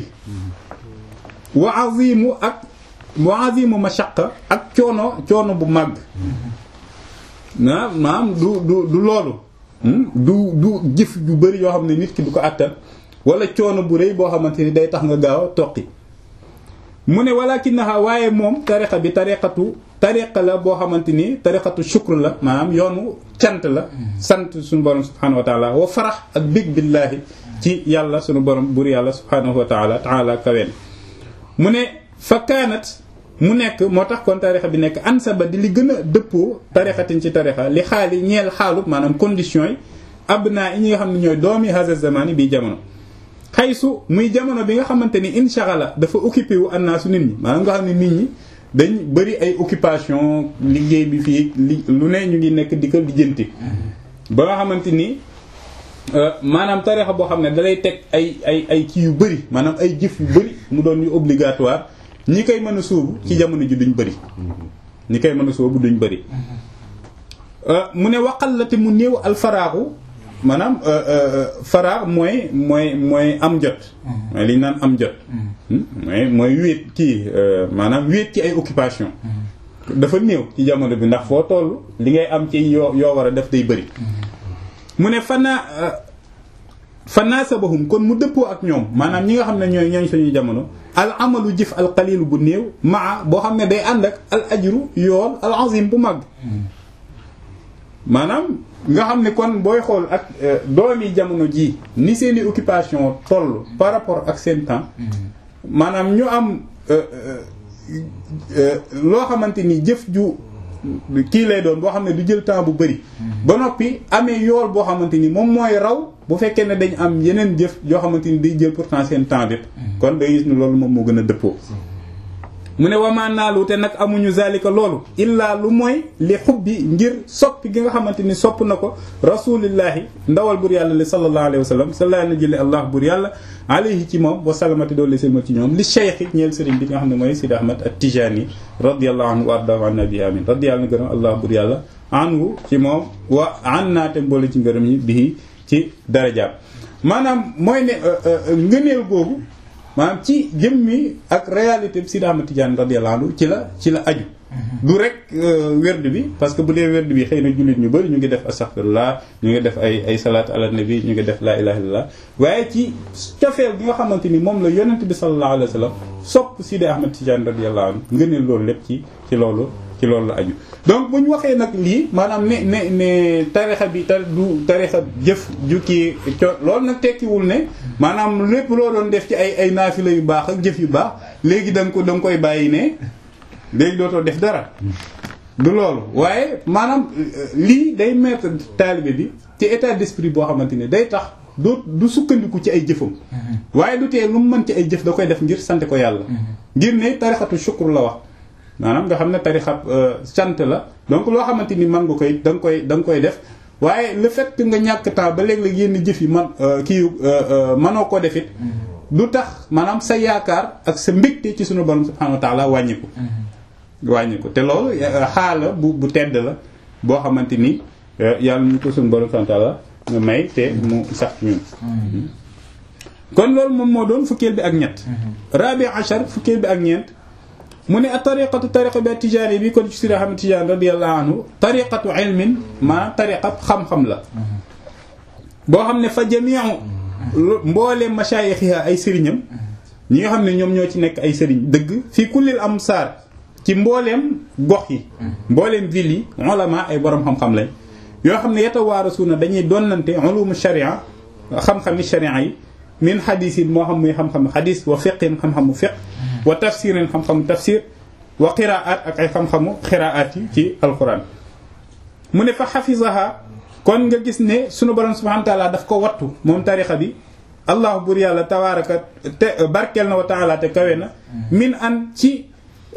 wa azimu ak wa azimu mashaqa ak coono coono bu màgg na maanaam du du du loolu du du jëf ju bëri yoo xam ne nit ki du ko àttan wala coono bu rëy boo xamante ni day tax nga gaaw a toqi mu ne walakinaha waaye moom tariqa bi tariqatu tariqa la boo xamante ni tariqatu shukr la maanaam yoonu cant la sant suñu borom subhanahu wa taala wa farax ak big billaahi ci yàlla suñu borom bur yàlla subhanahu wa taala taala kaween mu ne fa kaanat mu nekk moo tax kon tarixa bi nekk ansaba di li gën a dëppoo tarixatin ci tarixa li xaali ñeel xaalub maanaam conditions yi abna yi ñi nga xam ne ñooy doomi haza zamani bii jamono xaysu muy jamono bi nga xamante ni inshagala dafa occupé wu annaasu nit ñi maanaam nga xam ne nit ñi dañ bëri ay occupation liggéey bi fii li lu ne ñu ngi nekk di ko lijjanti ba nga xamante ni maanaam tarixa boo xam ne dalay teg ay ay ay kii yu bëri maanaam ay jëf yu bëri mu doon yu obligatoire ñi koy mën a sóobu ci jamono ji duñ bëri ñi koy mën a sóobu duñ bëri mu ne waxal la te mu néew alfaraaxu maanaam faraax mooy mooy mooy am jot mooy li ñu naan am jot mooy mooy wéet kii maanaam wéet ci ay occupation dafa néew ci jamono bi ndax foo toll li ngay am ci yoo yoo war a def day bëri mu ne fanaa fanasabahum kon mu dëppoo ak ñoom maanaam ñi nga xam ne ñooy ñooñ suñu jamono al amalu jëf al qalilu bu néew maa boo xam ne day ànd ak al ajru yool al azim bu mag maanaam nga xam ne kon booy xool ak doomi jamono ji ni seeni occupation toll par rapport ak seen temps maanaam ñu am loo xamante ni jëf ju kii lay doon boo xam ne du jël temps bu bëri ba noppi amee yool boo xamante ni moom mooy raw bu fekkee ne dañ am yeneen jëf yoo xamante ni day jël pourtant seen temps bi kon day gis ni loolu moom moo gën a dëppoo mu ne wamaan naalu te nag amuñu zalika loolu illaa lu mooy li xubbi ngir soppi gi nga xamante ni sopp na ko rasulillahi ndawal bur yàlla li sallallahu alayhi wa sallam sallallahu na jële allah bur yàlla alayhi ci moom wa salamati doolu selma ci ñoom li cheikh ñeel sëriñ bi nga xam ne mooy Sidi Ahmad at-Tijani radiyallahu anhu wa ardahu an nabi amin radiyallahu gërëm allah bur yàlla anhu ci moom wa an naate mboole ci ngërëm ñi bii ci darajaam maanaam mooy ne ngëneel googu maanaam ci jëmmi ak réalité bi Sidi Ahmad Tidiane radiyallahu anhu ci la ci la aju du rek werd bi parce que bu dee werd bi xëy na jullit ñu bëri ñu ngi def astaghfirullah ñu ngi def ay ay salaat ala nabi ñu ngi def la ilaha illallah waaye ci cofeel gi nga xamante ni moom la yonent bi sallallahu alayhi wa sallam sopp Sidi Ahmad Tidiane radiyallahu anhu ngëneel loolu lépp ci ci loolu ci loolu la aju donc bu ñu waxee nag lii maanaam ne ne ne tarixa bi ta du tarixa jëf jukki co loolu nag tekkiwul ne maanaam lépp loo doon def ci ay ay naafila yu baax ak jëf yu baax léegi da nga ko da nga koy bàyyi ne léegi dootoo def dara du loolu waaye maanaam lii day mettre taalibe bi ci état d'esprit boo xamante ni day tax doo du sukkandiku ci ay jëfam waaye du tee lu mu mën ci ay jëf da koy def ngir sant ko yàlla ngir ne tarixatu shukr la wax maanaam nga xam ne tarixab sant la donc loo xamante ni man nga koy da nga koy da nga koy def waaye le fait que nga ñàkk temps ba léeg-léeg yenn jëf yi man kii mënoo ko defit du tax maanaam sa yaakaar ak sa mbégte ci sunu borom subhanahu wa ta'ala wàññiku wàññiku te loolu xaala bu bu tedd la boo xamante ni yàlla ñu ko sunu borom subhanahu wa ta'ala nga may te mu sax ci ñun kon loolu moom moo doon fukkeel bi ak ñett rabi achar fukkeel bi ak ñeent mu ne a tariqatu tariqa bi tijaani bi kon ci Sidi Ahmad Tijaan radiyallahu anhu tariqatu ilmin maanaam tariqa xam-xam la boo xam ne fa jamiu mbooleem mashayixiha ay sëriñam ñi nga xam ne ñoom ñoo ci nekk ay sëriñ dëgg fii kullil amsaar ci mbooleem gox yi mbooleem ville yi ulama ay borom xam-xam lañ yoo xam ne yatawaarasuuna dañuy donnante ulumu sharia xam-xami sharia yi min xadis yi moo xam muy xam-xam xadis wa fiqin xam-xamu fiq wa tafsirin xam-xamu tafsir wa qiraat ak ay xam-xamu qiraat yi ci alquran mu ne fa xafisaha kon nga gis ne sunu borom subhanahu wa taala daf ko wattu moom tarixa bi allahu bur yàlla tabaaraka te barkeel na wa taala te kawe na min an ci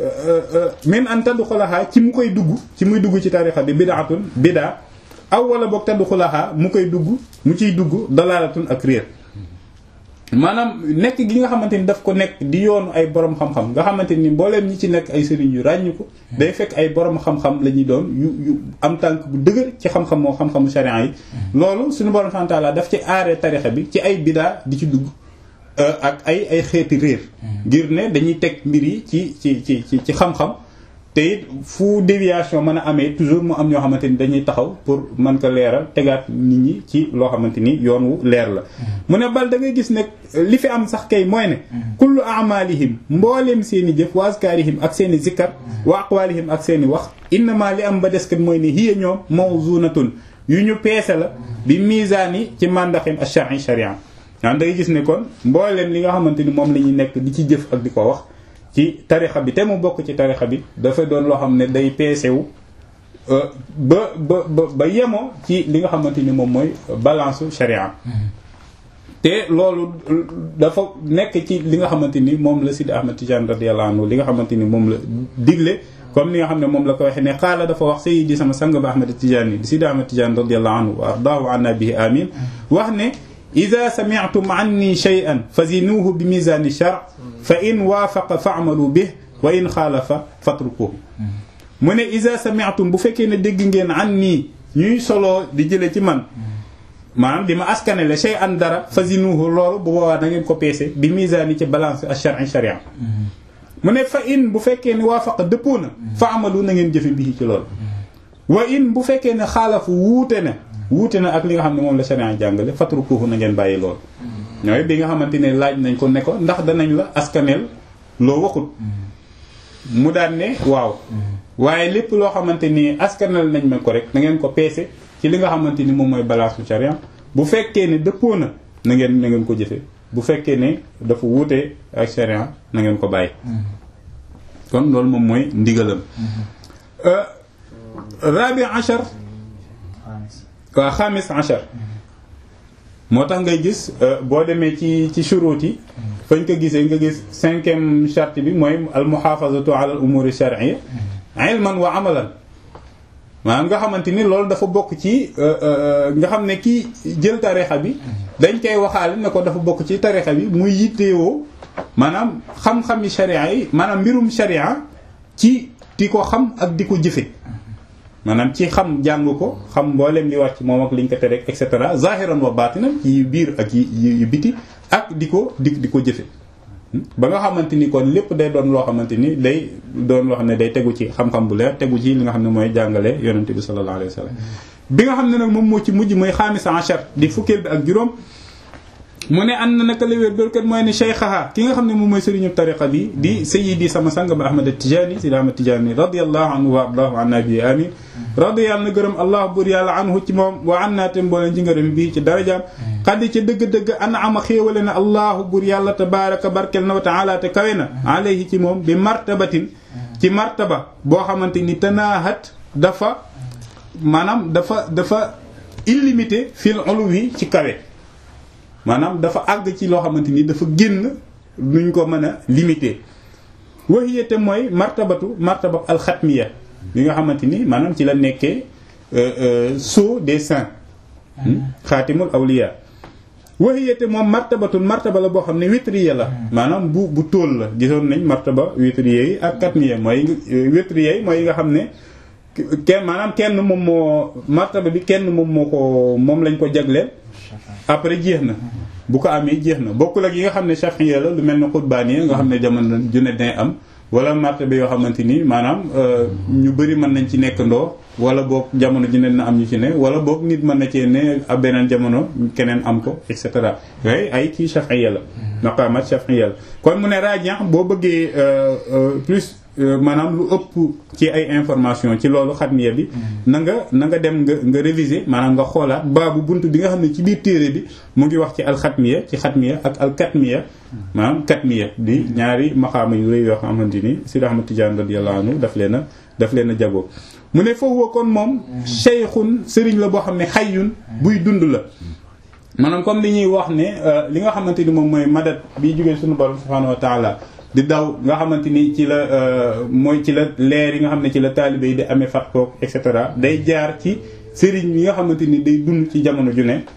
min an tadxulaha ci mu koy dugg ci muy dugg ci tarixa bi bidaatun bidaa aw wala boog tadxulaha mu koy dugg mu ciy dugg dalaalatun ak réer maanaam nekk gi nga xamante ni daf ko nekk di yoonu ay borom xam-xam nga xamante ni mbooleem ñi ci nekk ay sëriñ yu ràññu ko day fekk ay borom xam-xam la ñuy doon yu yu am tànk bu dëgër ci xam-xam moo xam-xamu sharia yi loolu suñu borom subhanahu wa ta'ala daf ci aaree tarixa bi ci ay bidaa di ci dugg ak ay ay xeeti réer ngir ne dañuy teg mbir yi ci ci ci ci ci xam-xam te it fu déviation mën a amee toujours mu am ñoo xamante ni dañuy taxaw pour mën ko leeral tegaat nit ñi ci loo xamante ni yoon wu leer la mu ne bal da ngay gis ne li fi am sax kay mooy ne kullu amalihim mbooleem seen i jëf wa azkarihim ak seen i zikkar wa aqwalihim ak seen i wax innama li am ba des kat mooy ne hiya ñoom mawzunatun yu ñu peese la bi misaani ci mandaxim ash-shar'i sharia waan da ngay gis ne kon mbooleem li nga xamante ni moom la ñuy nekk di ci jëf ak di ko wax ci tarixa bi te mu bokk ci tarixa bi dafa doon loo xam ne day peesewu ba ba ba ba yemoo ci li nga xamante ni moom mooy balance sharia te loolu dafa nekk ci li nga xamante ni moom la Sidi Ahmad Tidiane radiyallahu anhu li nga xamante ni moom la digle comme ni nga xam ne moom la ko waxee ne xaala dafa wax sayyidi sama sang ba Ahmad Tidiane di Sidi Ahmad Tidiane radiyallahu anhu wa ardaahu anna bihi amin wax ne ida sami'tum anni shay'an fazinuhu bi mizani shar fa in waafaqa fa'malu bih wa in xaalafa fatrukuhu mu ne ida sami'tum bu fekkee ne dégg ngeen anni ñuy soloo di jële ci man maanaam di ma askanele shay'an dara fazinuhu loolu bu boobaa da ngeen ko peese bi mizani ci balance ash-shar'i sharia mu ne fa in bu fekkee ne waafaqa dëppoo na fa'malu na ngeen jëfe bii ci loolu wa in bu fekkee ne xaalafu wuute na wuute na ak li nga xam ne moom la sharia jàngale fatrukuhu na ngeen bàyyi lool ñooy bi nga xamante ne laaj nañ ko ne ko ndax danañ la askaneel loo waxut mu daan ne waaw waaye lépp loo xamante ni askaneel nañ ma ko rek na ngeen ko peese ci li nga xamante ni moom mooy balance su sharia bu fekkee ne dëppoo na na ngeen na ngeen ko jëfe bu fekkee ne dafa wuute ak sharia na ngeen ko bàyyi kon loolu moom mooy ndigalam rabi achar waaw xamis achar moo tax ngay gis boo demee ci ci shuruut yi fañ ko gisee nga gis cinquième charte bi mooy al muhafazatu ala al umuri shar'iyya ilman wa amalan maanaam nga xamante ni loolu dafa bokk ci nga xam ne kii jël tarixa bi dañ koy waxaale ne ko dafa bokk ci tarixa bi muy yitteewoo maanaam xam-xami sharia yi maanaam mbirum sharia ci di ko xam ak di ko jëfe maanaam ci xam jàng ko xam mboolem li war ci moom ak liñ ko tere et cetera zahiran wa batinan ci biir ak yi yu biti ak di ko di di ko jëfe ba nga xamante ni kon lépp day doon loo xamante ni day doon loo xam ne day tegu ci xam-xam bu leer tegu ci li nga xam ne mooy jàngale yonente bi sallallahu alayhi wa sallam bi nga xam ne nag moom moo ci mujj mooy xaamisa achar di fukkeel bi ak juróom mu ne ànd na naka la wér bér kat mooy ne cheikhaha ki nga xam ne moom mooy sëriñu tariqa bi di sayyidi sama sang ba ahmad tijani sidi ahmad tijani radiallahu anhu wa ardahu an nabi amin radi yàlla na gërëm allah bur yàlla anhu ci moom wa an naa tem booleen ci ngërëm bii ci darajaam xaddi ca dëgg-dëgg an ama xéewale na allahu bur yàlla tabaraka barkel na wa taala te kawe na alayhi ci moom bi martabatin ci martaba boo xamante ni tanaahat dafa maanaam dafa dafa illimité fil uluwi ci kawe maanaam dafa àgg ci loo xamante ni dafa génn nuñ ko mën a limité waxiyate mooy martabatu martaba alxatmiya bi nga xamante ni maanaam ci la nekkee sceau des saints xaatimul awliya waxiyate moom martabatul martaba la boo xam ne witriya la maanaam bu bu tóol la gisoon nañ martaba witriya yi ak katmiya mooy witriya yi mooy nga xam ne kenn maanaam kenn moom moo martaba bi kenn moom moo ko moom lañ ko jagleel après jeex na bu ko amee jeex na bokkul ak yi nga xam ne chafiya la lu mel ne xutbaani nga xam ne jamono ju ne day am wala martaba yoo xamante ni maanaam ñu bëri mën nañ ci nekk ndoo wala boog jamono ju ne na am ñu ci ne wala boog nit mën na cee ne ab beneen jamono keneen am ko et cetera yooyu ay kii chafiya la maqamat chafiya la kon mu ne radian boo bëggee plus maanaam lu ëpp ci ay information ci loolu xatmiya bi na nga na nga dem nga nga réviser maanaam nga xoolaat baabu bunt bi nga xam ne ci biir téere bi mu ngi wax ci alxatmiya ci xatmiya ak alkatmiya maanaam katmiya di ñaari maxaama yu rëy yoo xamante ni Sidi Ahmad Tidiane radiyallahu anhu daf leen a daf leen a jagoo mu ne foofu kon moom cheikhun sëriñ la boo xam ne xayyun buy dund la maanaam comme li ñuy wax ne li nga xamante ni moom mooy madat bi jógee suñu borom subhanahu wa taala di daw nga xamante ni ci la mooy ci la leer yi nga xam ne ci la taalibe yi di amee fat kook et cetera day jaar ci sëriñ yi nga xamante ni day dund ci jamono ju ne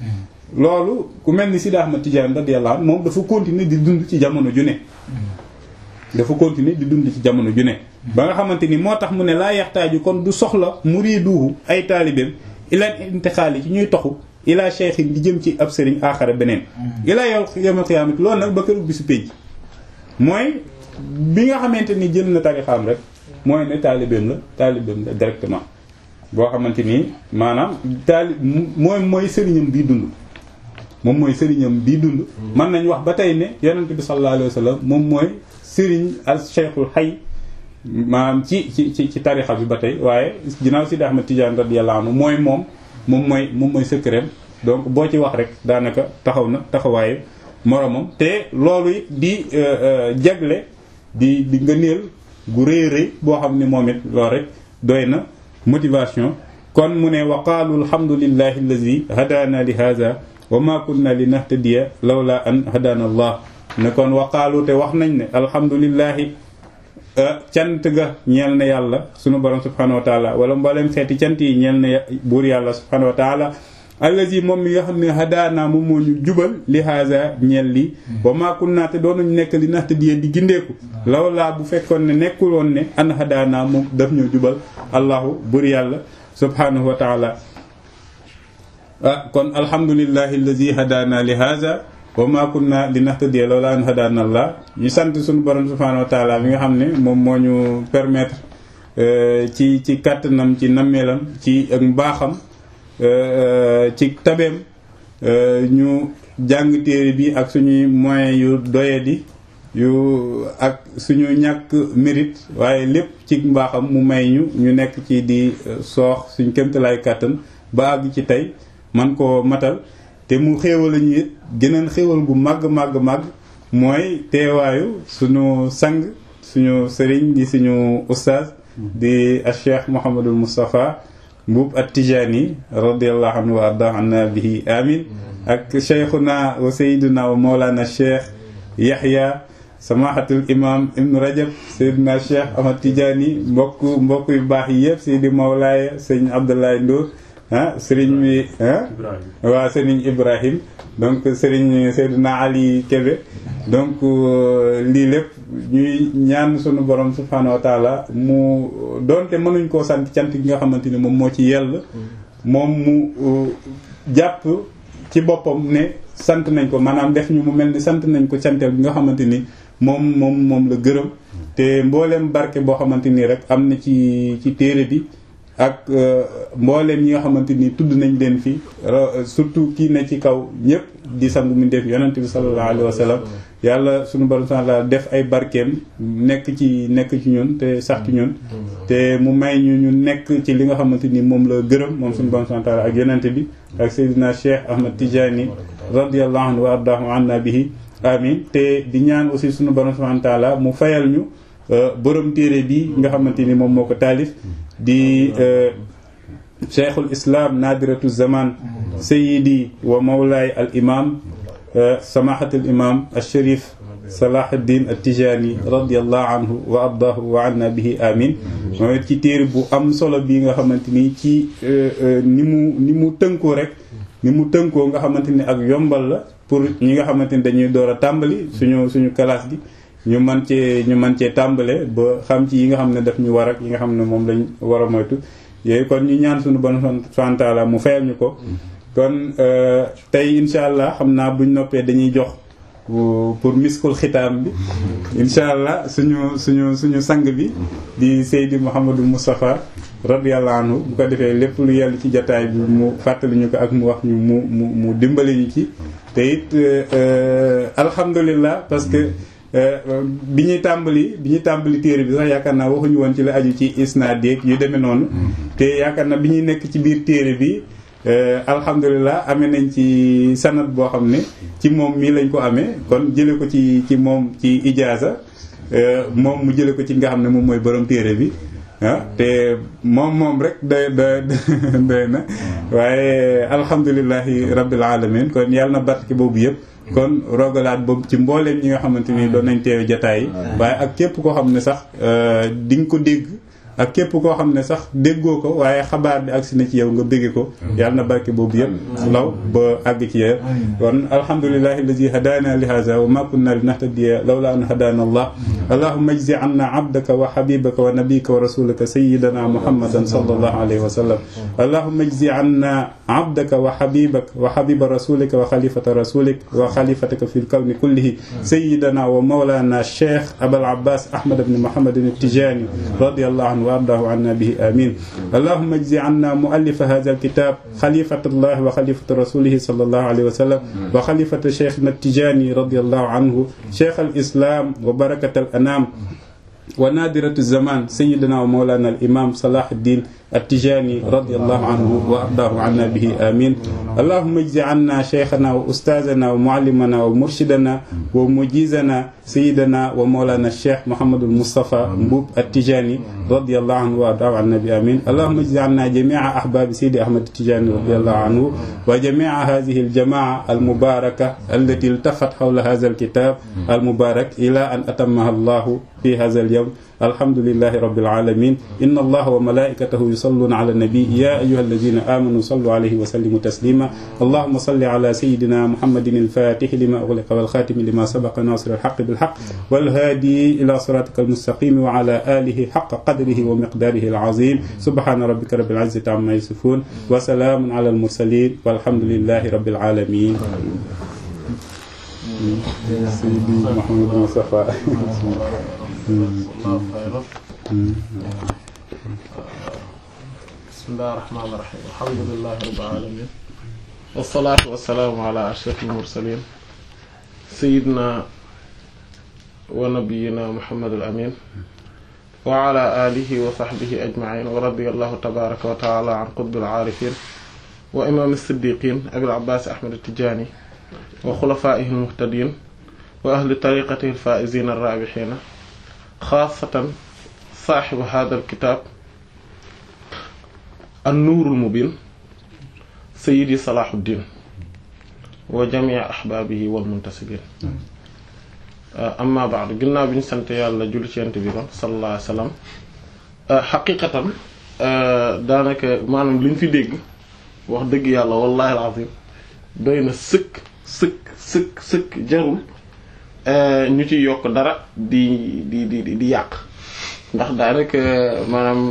loolu ku mel ni Sidi Ahmad Tidiane radiyallahu anhu moom dafa continuer di dund ci jamono ju ne dafa continuer di dund ci jamono ju ne ba nga xamante ni moo tax mu ne laa yaxtaaju kon du soxla muriduhu ay taalibeem ila intixaali ci ñuy toxu ila cheikhin di jëm ci ab sëriñ aaxara beneen ila yow yawmal qiyaamati loolu nag ba këru bisu pénc mooy bi nga xamante ni jël na tarixaam rek mooy ne taalibeem la taalibeem la directement boo xamante ni maanaam taali mooy mooy sëriñam bii dund moom mooy sëriñam bii dund mën nañ wax ba tey ne yonent bi sallallahu alayhi wa sallam moom mooy sëriñ al cheikhul xay maanaam ci ci ci ci tarixa bi ba tey waaye ginnaaw Sidi Ahmad Tidiane radiyallahu anhu mooy moom moom mooy moom mooy secret donc boo ci wax rek daanaka taxaw na taxawaayu moromam te loolu di jagle di di ngëneel gu rëy rëy boo xam ne moom it loolu rek doy na motivation kon mu ne wa qaalu alhamdulillahi allazi hadaana li hada wa ma kunna li nahtadiya lawla an hadaana allah ne kon wa qaalu te wax nañ ne alhamdulillahi cant ga ñeel na yàlla sunu borom subhanahu wa taala wala mboolem xeeti cant yi ñeel na buur yàlla subhanahu wa taala allazi moom mi nga xam ne hadaana moom moo ñu jubal li haza ñeel li wa ma kunna te doonuñ nekk li nahtadiya di gindeeku lawla bu fekkoon ne nekkul woon ne an hadaana moom daf ñoo jubal allahu buur yàlla subhanahu wa taala ah kon alhamdulillahi allazi hadaana li haza wa ma kunna li nahtadiya lawla an hadaana allah ñu sant suñu borom subhanahu wa taala mi nga xam ne moom moo ñu permettre ci ci kàttanam ci nammeelam ci ak mbaaxam ci tabeem ñu jàng téere bi ak suñuy moyens yu doyadi yu ak suñu ñàkk mérite waaye lépp ci mbaaxam mu may ñu ñu nekk ci di soox suñ kémtalaay kàttan ba àgg ci tey man koo matal te mu xéewal ñu it geneen xéewal gu màgg màgg màgg mooy teewaayu suñu sang suñu sëriñ di suñu ustaaz di a cheikh Mouhamadul Moustapha Mbuub at-Tijaani radiyallahu anhu wa arda anna bihi amin ak cheikhuna wa sayiduna wa mawlana cheikh Yahya samahatul imam ibnu rajab sayyidina cheikh Ahmad Tijaani mbokk mbokk yu baax yi yëpp seydi mawlaaya sëñ Abdoulaye Ndour ah sëriñ bi ah waa sëriñ Ibrahim donc sëriñ Seydina Ali Kébé donc lii lépp ñuy ñaan sunu borom subhanahu wa taala mu doonte mënuñ koo sant cant gi nga xamante ni moom moo ci yell moom mu jàpp ci boppam ne sant nañ ko maanaam def ñu mu mel ni sant nañ ko canteel bi nga xamante ni moom moom moom la gërëm te mbooleem barke boo xamante ni rek am na ci ci téere bi ak mbooleem ñi nga xamante ni tudd nañ leen fi surtout kii ne ci kaw ñëpp di sangu mi def yonent bi sallallahu alayhi wa sallam yàlla sunu borom taala def ay barkeem nekk ci nekk ci ñun te sax ci ñun te mu may ñu ñu nekk ci li nga xamante ni moom la gërëm moom sunu borom taala ak yonent bi ak Seydina Cheikh Ahmad Tijani radiyallahu anhu wa ardahu anna bihi amin te di ñaan aussi sunu borom subhanahu taala mu fayal ñu borom téere bi nga xamante ni moom moo ko taalif di cheikhul islam nadiratu zaman sayidi wa mawlaay al imam samahatul imam al sharif salahuddin al tijani radiallahu anhu wa ardahu wa anna bihi amin mooy ci téere bu am solo bi nga xamante ni ci ni mu ni mu tënkoo rek ni mu tënkoo nga xamante ni ak yombal la pour ñi nga xamante ni dañuy door a tàmbali suñu suñu classe gi ñu mën cee ñu mën cee tàmbale ba xam ci yi nga xam ne daf ñu war ak yi nga xam ne moom lañ war a moytu yooyu kon ñu ñaan suñu bon subhanahu taala mu fayal ñu ko kon tey insha allah xam naa buñ noppee dañuy jox pour miskul xitaam bi insha allah suñu suñu suñu sang bi di Seydi Mouhamadou Moustapha radiyallahu anhu bu ko defee lépp lu yell ci jataay bi mu fàttali ñu ko ak mu wax ñu mu mu mu dimbali ñu ci te it alhamdulillah parce que bi ñuy tàmbali bi ñuy tàmbali téere bi sax yaakaar naa waxuñu woon ci la aju ci isnaad yeeg yu demee noonu te yaakaar naa bi ñuy nekk ci biir téere bi alhamdulilah amee nañ ci sanat boo xam ne ci moom mii lañ ko amee kon jële ko ci ci moom ci ijaaza moom mu jële ko ci nga xam ne moom mooy borom téere bi ah te moom moom rek doy doy doy na waaye alhamdulilahi rabbil alamin kon yàlla na barke boobu yëpp kon rogalaat boobu ci mbooleem ñi nga xamante ni doon nañ teewe jataay yi waaye ak képp koo xam ne sax di nga ko dégg ak képp koo xam ne sax déggoo ko waaye xabaar bi agsi na ci yow nga bégge ko yàlla na barke boobu yëpp law ba àgg ci yéen kon alhamdulillahi alladi hadana li hadha wa ma kunna linahtadiya lawla an hadana allah allahumma ajzi anna abdaka wa habibaka wa nabiyaka wa rasulaka sayyidana muhammadan sallallahu alayhi wa sallam allahumma ajzi anna abdaka wa habibaka wa habiba rasulika wa khalifata rasulik wa khalifataka fi lkawni kullihi sayyidana wa mawlana cheikh abul abbas ahmad ibn muhammad التجاني رضي الله عنه وارضاه عنا به امين اللهم اجز عنا مؤلف هذا الكتاب خليفه الله وخليفه رسوله صلى الله عليه وسلم وخليفه شيخنا التجاني رضي الله عنه شيخ الاسلام وبركه الانام ونادرة الزمان سيدنا ومولانا الإمام صلاح الدين التجاني رضي الله عنه وأرضاه عنا به آمين اللهم اجز عنا شيخنا وأستاذنا ومعلمنا ومرشدنا ومجيزنا سيدنا ومولانا الشيخ محمد المصطفى مبوب التجاني رضي الله عنه وأرضاه عنا به آمين اللهم اجز عنا جميع أحباب سيدي أحمد التجاني رضي الله عنه وجميع هذه الجماعة المباركة التي التفت حول هذا الكتاب المبارك إلى أن أتمها الله في هذا اليوم الحمد لله رب العالمين إن الله وملائكته يصلون على النبي يا أيها الذين آمنوا صلوا عليه وسلموا تسليما اللهم صل على سيدنا محمد الفاتح لما أغلق والخاتم لما سبق ناصر الحق بالحق والهادي إلى صراطك المستقيم وعلى آله حق قدره ومقداره العظيم سبحان ربك رب العزة عما يصفون وسلام على المرسلين والحمد لله رب العالمين سيدي محمد مصطفى بسم الله الرحمن الرحيم الحمد لله رب العالمين والصلاة والسلام على أشرف المرسلين سيدنا ونبينا محمد الأمين وعلى آله وصحبه أجمعين ورضي الله تبارك وتعالى عن قطب العارفين وإمام الصديقين أبي العباس أحمد التجاني وخلفائه المهتدين وأهل طريقته الفائزين الرابحين خاصة صاحب هذا الكتاب النور المبين سيدي صلاح الدين وجميع أحبابه والمنتسبين أما بعد قلنا بن سنت يالا جل سنت بيكم صلى الله عليه وسلم حقيقة daanaka maanaam li ñu fi dégg wax dëgg yàlla wallahi alazim doy na sëkk sëkk sëkk sëkk jarul ñu ci yokk dara di di di di yàq ndax daanaka maanaam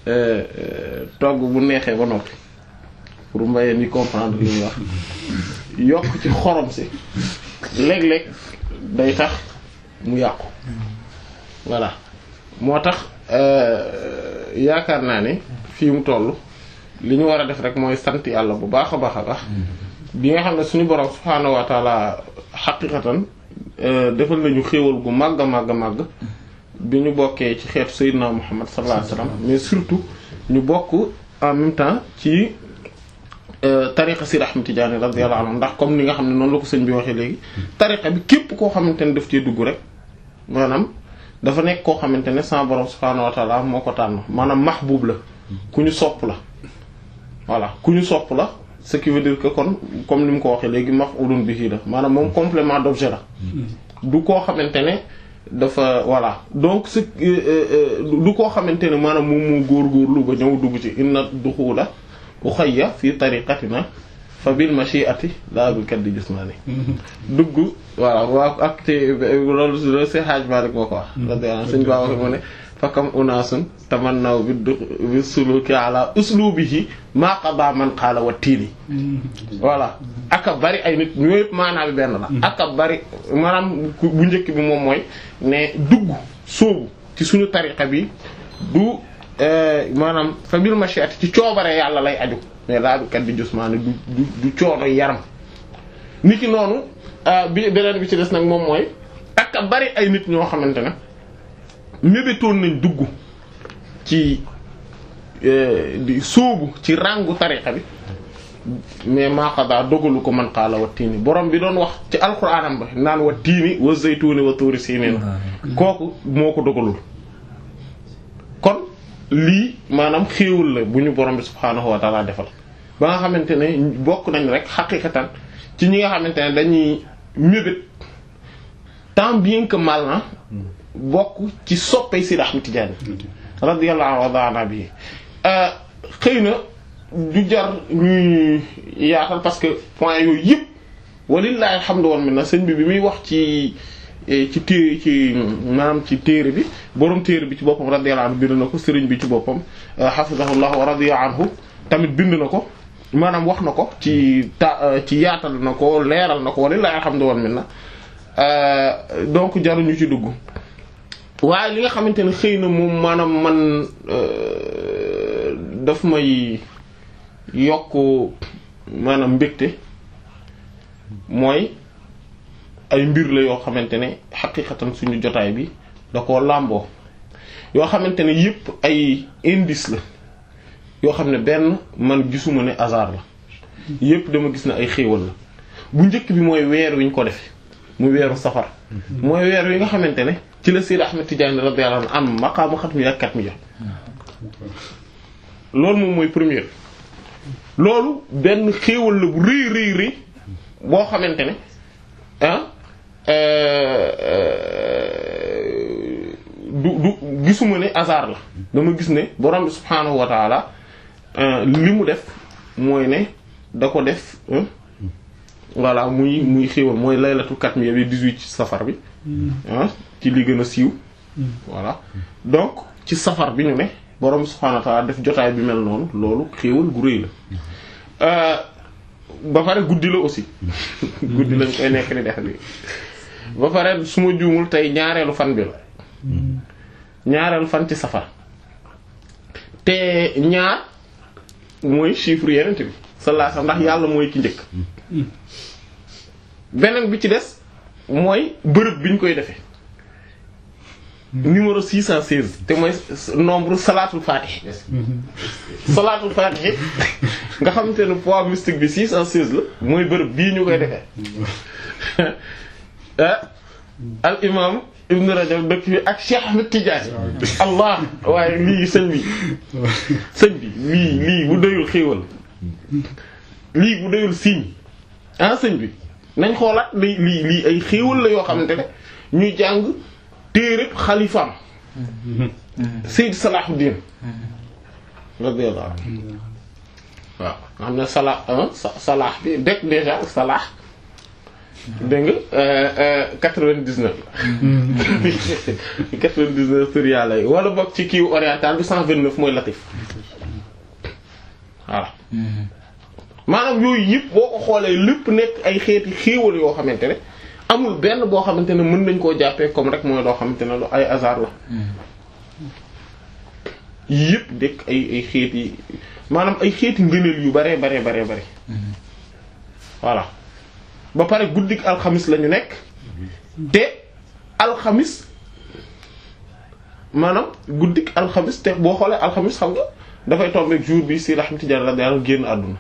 togg bu neexee ba noppi pour mbayeen yi comprendre li ñuy wax yokk ci xorom si léeg-léeg day tax mu yàqu voilà moo tax yaakaar naa ne fii mu toll li ñu war a def rek mooy sant yàlla bu baax a baax a baax bi nga xam ne suñu borom subhaanahu wa taala xaqiqatan defal nañu xéewal gu màgg a màgg a màgg bi ñu bokkee ci xeetu Seydina Muhammad sallallahu alayhi wasallam mais surtout ñu bokk en même temps ci tariqa si Ahmad Tijaani radiyallahu anhu ndax comme ni nga xam ne noonu la ko sëñ bi waxee léegi tariqa bi képp koo xamante ne daf cee dugg rek maanaam dafa nekk koo xamante ne sama borom subhaanahu wa taala moo ko tànn maanaam mahbub la ku ñu sopp la voilà ku ñu sopp la ce qui veut dire que kon comme ni mu ko waxee léegi maf'ulun bihi la maanaam moom complément d'objet la du koo xamante ne dafa voilà donc ce du koo xamante ne maanaam moom moo góorgóorlu ba ñëw dugg ci inna duxula uxayya fi tariqatina fa bil mashi'ati la bil kaddi jismani dugg voilà waa ak te loolu loolu see xaaj ma rek moo ko wax radiyallahu suñ baa waxe mu ne fakam unaasun tamannaw bi du bi suluki ala uslubihi maa qada man qaala wa tiini voilà aka bari ay nit ñoo yëpp maanaam bi benn la aka bari maanaam bu njëkk bi moom mooy ne dugg sóobu ci suñu tariqa bi du maanaam fa bil mashiati ci coobare yàlla lay aju mais laa bi kat bi jusmaane du du du coono yaram nit ki noonu bi beneen bi ci des nag moom mooy aka bari ay nit ñoo xamante ne mébétoon nañ dugg ci di sóobu ci ràngu tariqa bi mais maaqadaa dogalu ko man xaala wa tiini borom bi doon wax ci alxuraanam ba naan wa tiini wa zaytuuni wa tuuri siiniin kooku moo ko dogalul kon lii maanaam xéewul la bu ñu borom bi subhaanahu wa taala defal ba nga xamante ne bokk nañ rek xaqiqatan ci ñi nga xamante ne dañuy mébét tant bien que mal na bokk ci soppay Seydi Ahmad Tijaani radiyallahu anhu wa bi xëy na du jar ñuy yaatal parce que point yooyu yëpp walillahi alhamdu wal minna sëñ bi bi muy wax ci ci téere ci maanaam ci téere bi borom téere bi ci boppam radiyallahu anhu bind na ko sëriñ bi ci boppam hafizahullah wa radiya anhu tamit bind na ko maanaam wax na ko ci ta ci yaatal na ko leeral na ko walillahi alhamdu wal minna donc jaruñu ci dugg waaye li nga xamante ne xëy na moom maanaam man daf may yokk maanaam mbégte mooy ay mbir la yoo xamante ne xaqiqatan suñu jotaay bi da koo làmboo yoo xamante ne yépp ay indice la yoo xam ne benn man gisuma ne hasard la yépp dama gis ne ay xéewal la bu njëkk bi mooy weer wi ñu ko defe muy weeru safar mooy weer wi nga xamante ne ci la Seydi Ahmed Tidiane radiyallahu anhu am maqaama xatmi ak kat mi ya loolu moom mooy première loolu benn xéewal la bu rëy rëy rëy boo xamante ne ah du du gisuma ne hasard la dama gis ne borom bi subhaanahu wa taala li mu def mooy ne da ko def voilà muy muy xéewal mooy laylatul katmiya bi 18 ci safar bi ah ci li gën a siiw voilà donc ci safar bi ñu ne borom subhaanahu wa ta'ala def jotaay bi mel noonu loolu xéewal gu rëy la ba pare guddi la aussi guddi lañ koy nekk di def bi ba pare su ma juumul tey ñaareelu fan bi la ñaareelu fan ci safar te ñaar mooy chiffre yeneen bi sallallahu alayhi wasallam ndax yàlla mooy ki njëkk beneen bi ci des mooy bërëb bi ñu koy defee numéro 616 te mooy nombre salaatul fatih salaatul fatih nga xamante ne poids mystique bi 616 la mooy bërëb bii ñu koy defee al imam ibn Rajab dëkk bi ak Cheikh Ahmed Tidiane allah waaye lii sëñ bi sëñ bi lii lii bu doyul xéewal lii bu doyul signe ah sëñ bi nañ xoolaat lii lii lii ay xéewal la yoo xamante ne ñuy jàng téereb xalifaam Sayyid Salahuddin radiyallahu anhu waaw nga xam ne salah salah bi dëkk déjà salah dégg nga quatre-vingt-dix-neuf la quatre-vingt-dix-neuf tur yàlla yi wala bokk ci kiiw oriental bi cent vingt-neuf mooy latif voilà maanaam yooyu yëpp boo ko xoolee lépp nekk ay xeeti xéewal yoo xamante ne amul benn boo xamante ne mën nañ koo jàppee comme rek mooy loo xamante ne lu ay hasard la yëpp dekk ay ay xeeti maanaam ay xeeti ngëneel yu bare bare bare bare voilà ba pare guddik alxamis la ñu nekk te alxamis maanaam guddik alxamis te boo xoolee alxamis xam nga dafay tomber jour bi si Ahmad Tidiane radiyallahu anhu génn àdduna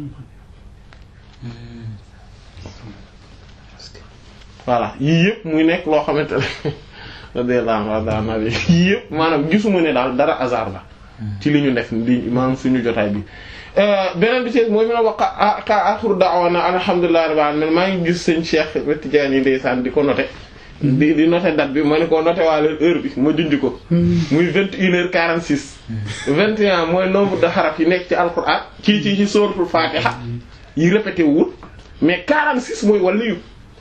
voilà yii yëpp muy nekk loo xamante ne radiyallahu anhu yii yëpp maanaam gisuma ne daal dara hasard la ci li ñu def li maanaam suñu jotaay bi beneen bi ci mooy mi na wax axiru da'wana alhamdulillahi rabbil alamin maa ngi gis sëñ Cheikh Tidiane yi ndeysaan di ko noté di di noté date bi ma ne ko noté waa leen heure bi ma junj ko muy vingt une heure quarante six vingt et un mooy nombre de xaraf yi nekk ci alquran ci ci ci suratul fatiha yi répété wul mais quarante six mooy waliyu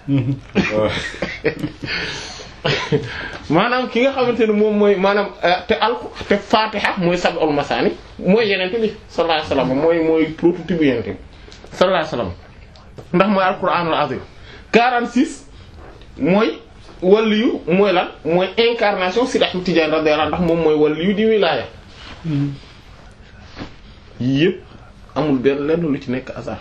maanaam ki nga xamante ne moom mooy maanaam te al te fatiha mooy sab'ul masani mooy yenente bi sallallahu alayhi wasallam mooy mooy prototype yenente bi sallallahu alayhi wasallam ndax mooy alquranul azim 46 mooy waliyu mooy lan mooy incarnation Sidi Ahmed Tidiane radiyallahu ndax moom mooy waliyu di wilaya yii yëpp amul benn lenn lu ci nekk hasard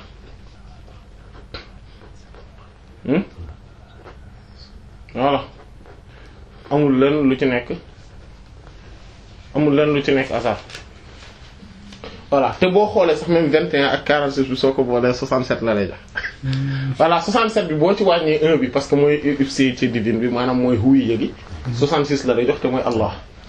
voilà amul lenn lu ci nekk amul lenn lu ci nekk hasard voilà te boo xoolee sax même 21 ak 46 bi soo ko boolee 67 la lay jox voilà 67 bi boo ci wàññee 1 bi parce que mooy ifsi ci didin bi maanaam mooy huwi yëgi 66 la lay jox te mooy Allah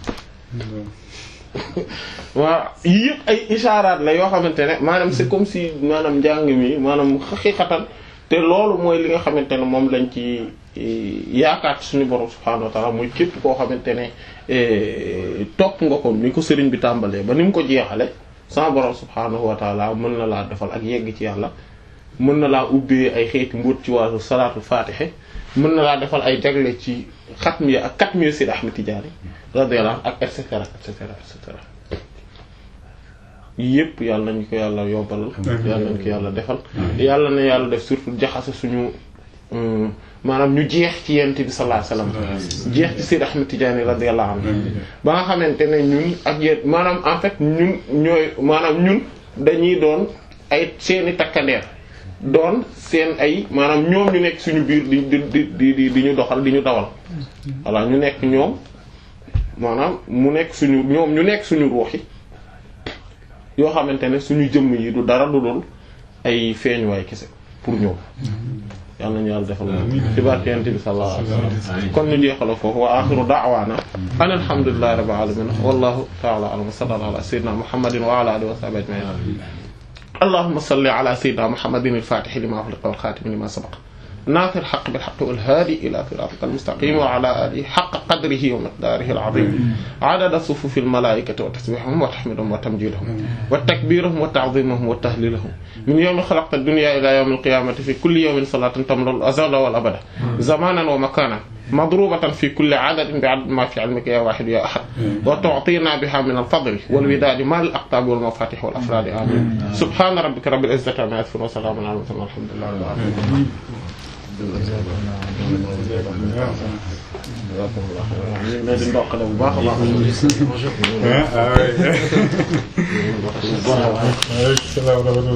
waaw yii yëpp ay ishaaraat la yoo xamante ne maanaam c'est comme si maanaam njàng mi maanaam xaqiiqatan te loolu mooy li nga xamante ne moom lañ ci yaakaar ci suñu borom subhaanahu wa ta'ala mooy képp koo xamante ne topp nga ko ni ko sëriñ bi tàmbalee ba ni mu ko jeexale sama borom subhaanahu wa ta'ala mën na laa defal ak yegg ci yàlla mën na laa ubbee ay xeeti mbóot ci wàllu salaatul faatixe mën na laa defal ay jagle ci xatmiya ak katmiya Seydi Ahmed Tidiane radiyallahu ak et cetera et cetera et cetera yépp yàlla nañu ko yàlla yobbalal yàlla nañu ko yàlla defal yàlla na yàlla def surtout jaxase suñu maanaam ñu jeex ci yent bi sallallahu alayhi wasallam jeex ci Seydi Ahmed Tidiane radiyallahu anhu ba nga xamante ne ñun ak yéen maanaam en fait ñun ñooy maanaam ñun dañuy doon ay seeni takkandeer doon seen ay maanaam ñoom ñu nekk suñu biir di di di di di ñu doxal di ñu dawal voilà ñu nekk ñoom maanaam mu nekk suñu ñoom ñu nekk suñu ruux yi yoo xamante ne suñu jëmm yi du dara du dul ay feeñuwaay kese pour ñoom yal nañu yàlla defal ci barke yonent bi sallallahu alayhi wasallam kon ñu jeexala foofu wa axiru da'wana an alhamdulillahi rabbil alamin wallahu ta'ala a'lam wa sallallahu ala sayyidina muhammadin wa ala alihi wa sahbihi ajma'in allahumma salli ala sayyidina muhammadin al-fatih lima ughliqa wal khatim lima sabaqa ناصر الحق بالحق والهادي إلى صراطك المستقيم وعلى آله حق قدره ومقداره العظيم عدد صفوف الملائكة وتسبيحهم وتحميدهم وتمجيدهم وتكبيرهم وتعظيمهم وتهليلهم من يوم خلقت الدنيا إلى يوم القيامة في كل يوم صلاة تمر الأزل والأبد زمانا ومكانا مضروبة في كل عدد بعدد ما في علمك يا واحد يا أحد وتعطينا بها من الفضل والوداد مع الأقطاب والمفاتيح والأفراد آمين سبحان ربك رب العزة عما يصفون وسلام على المرسلين والحمد لله رب العالمين ñu leen di ndokkale bu baax a baax. ah oui.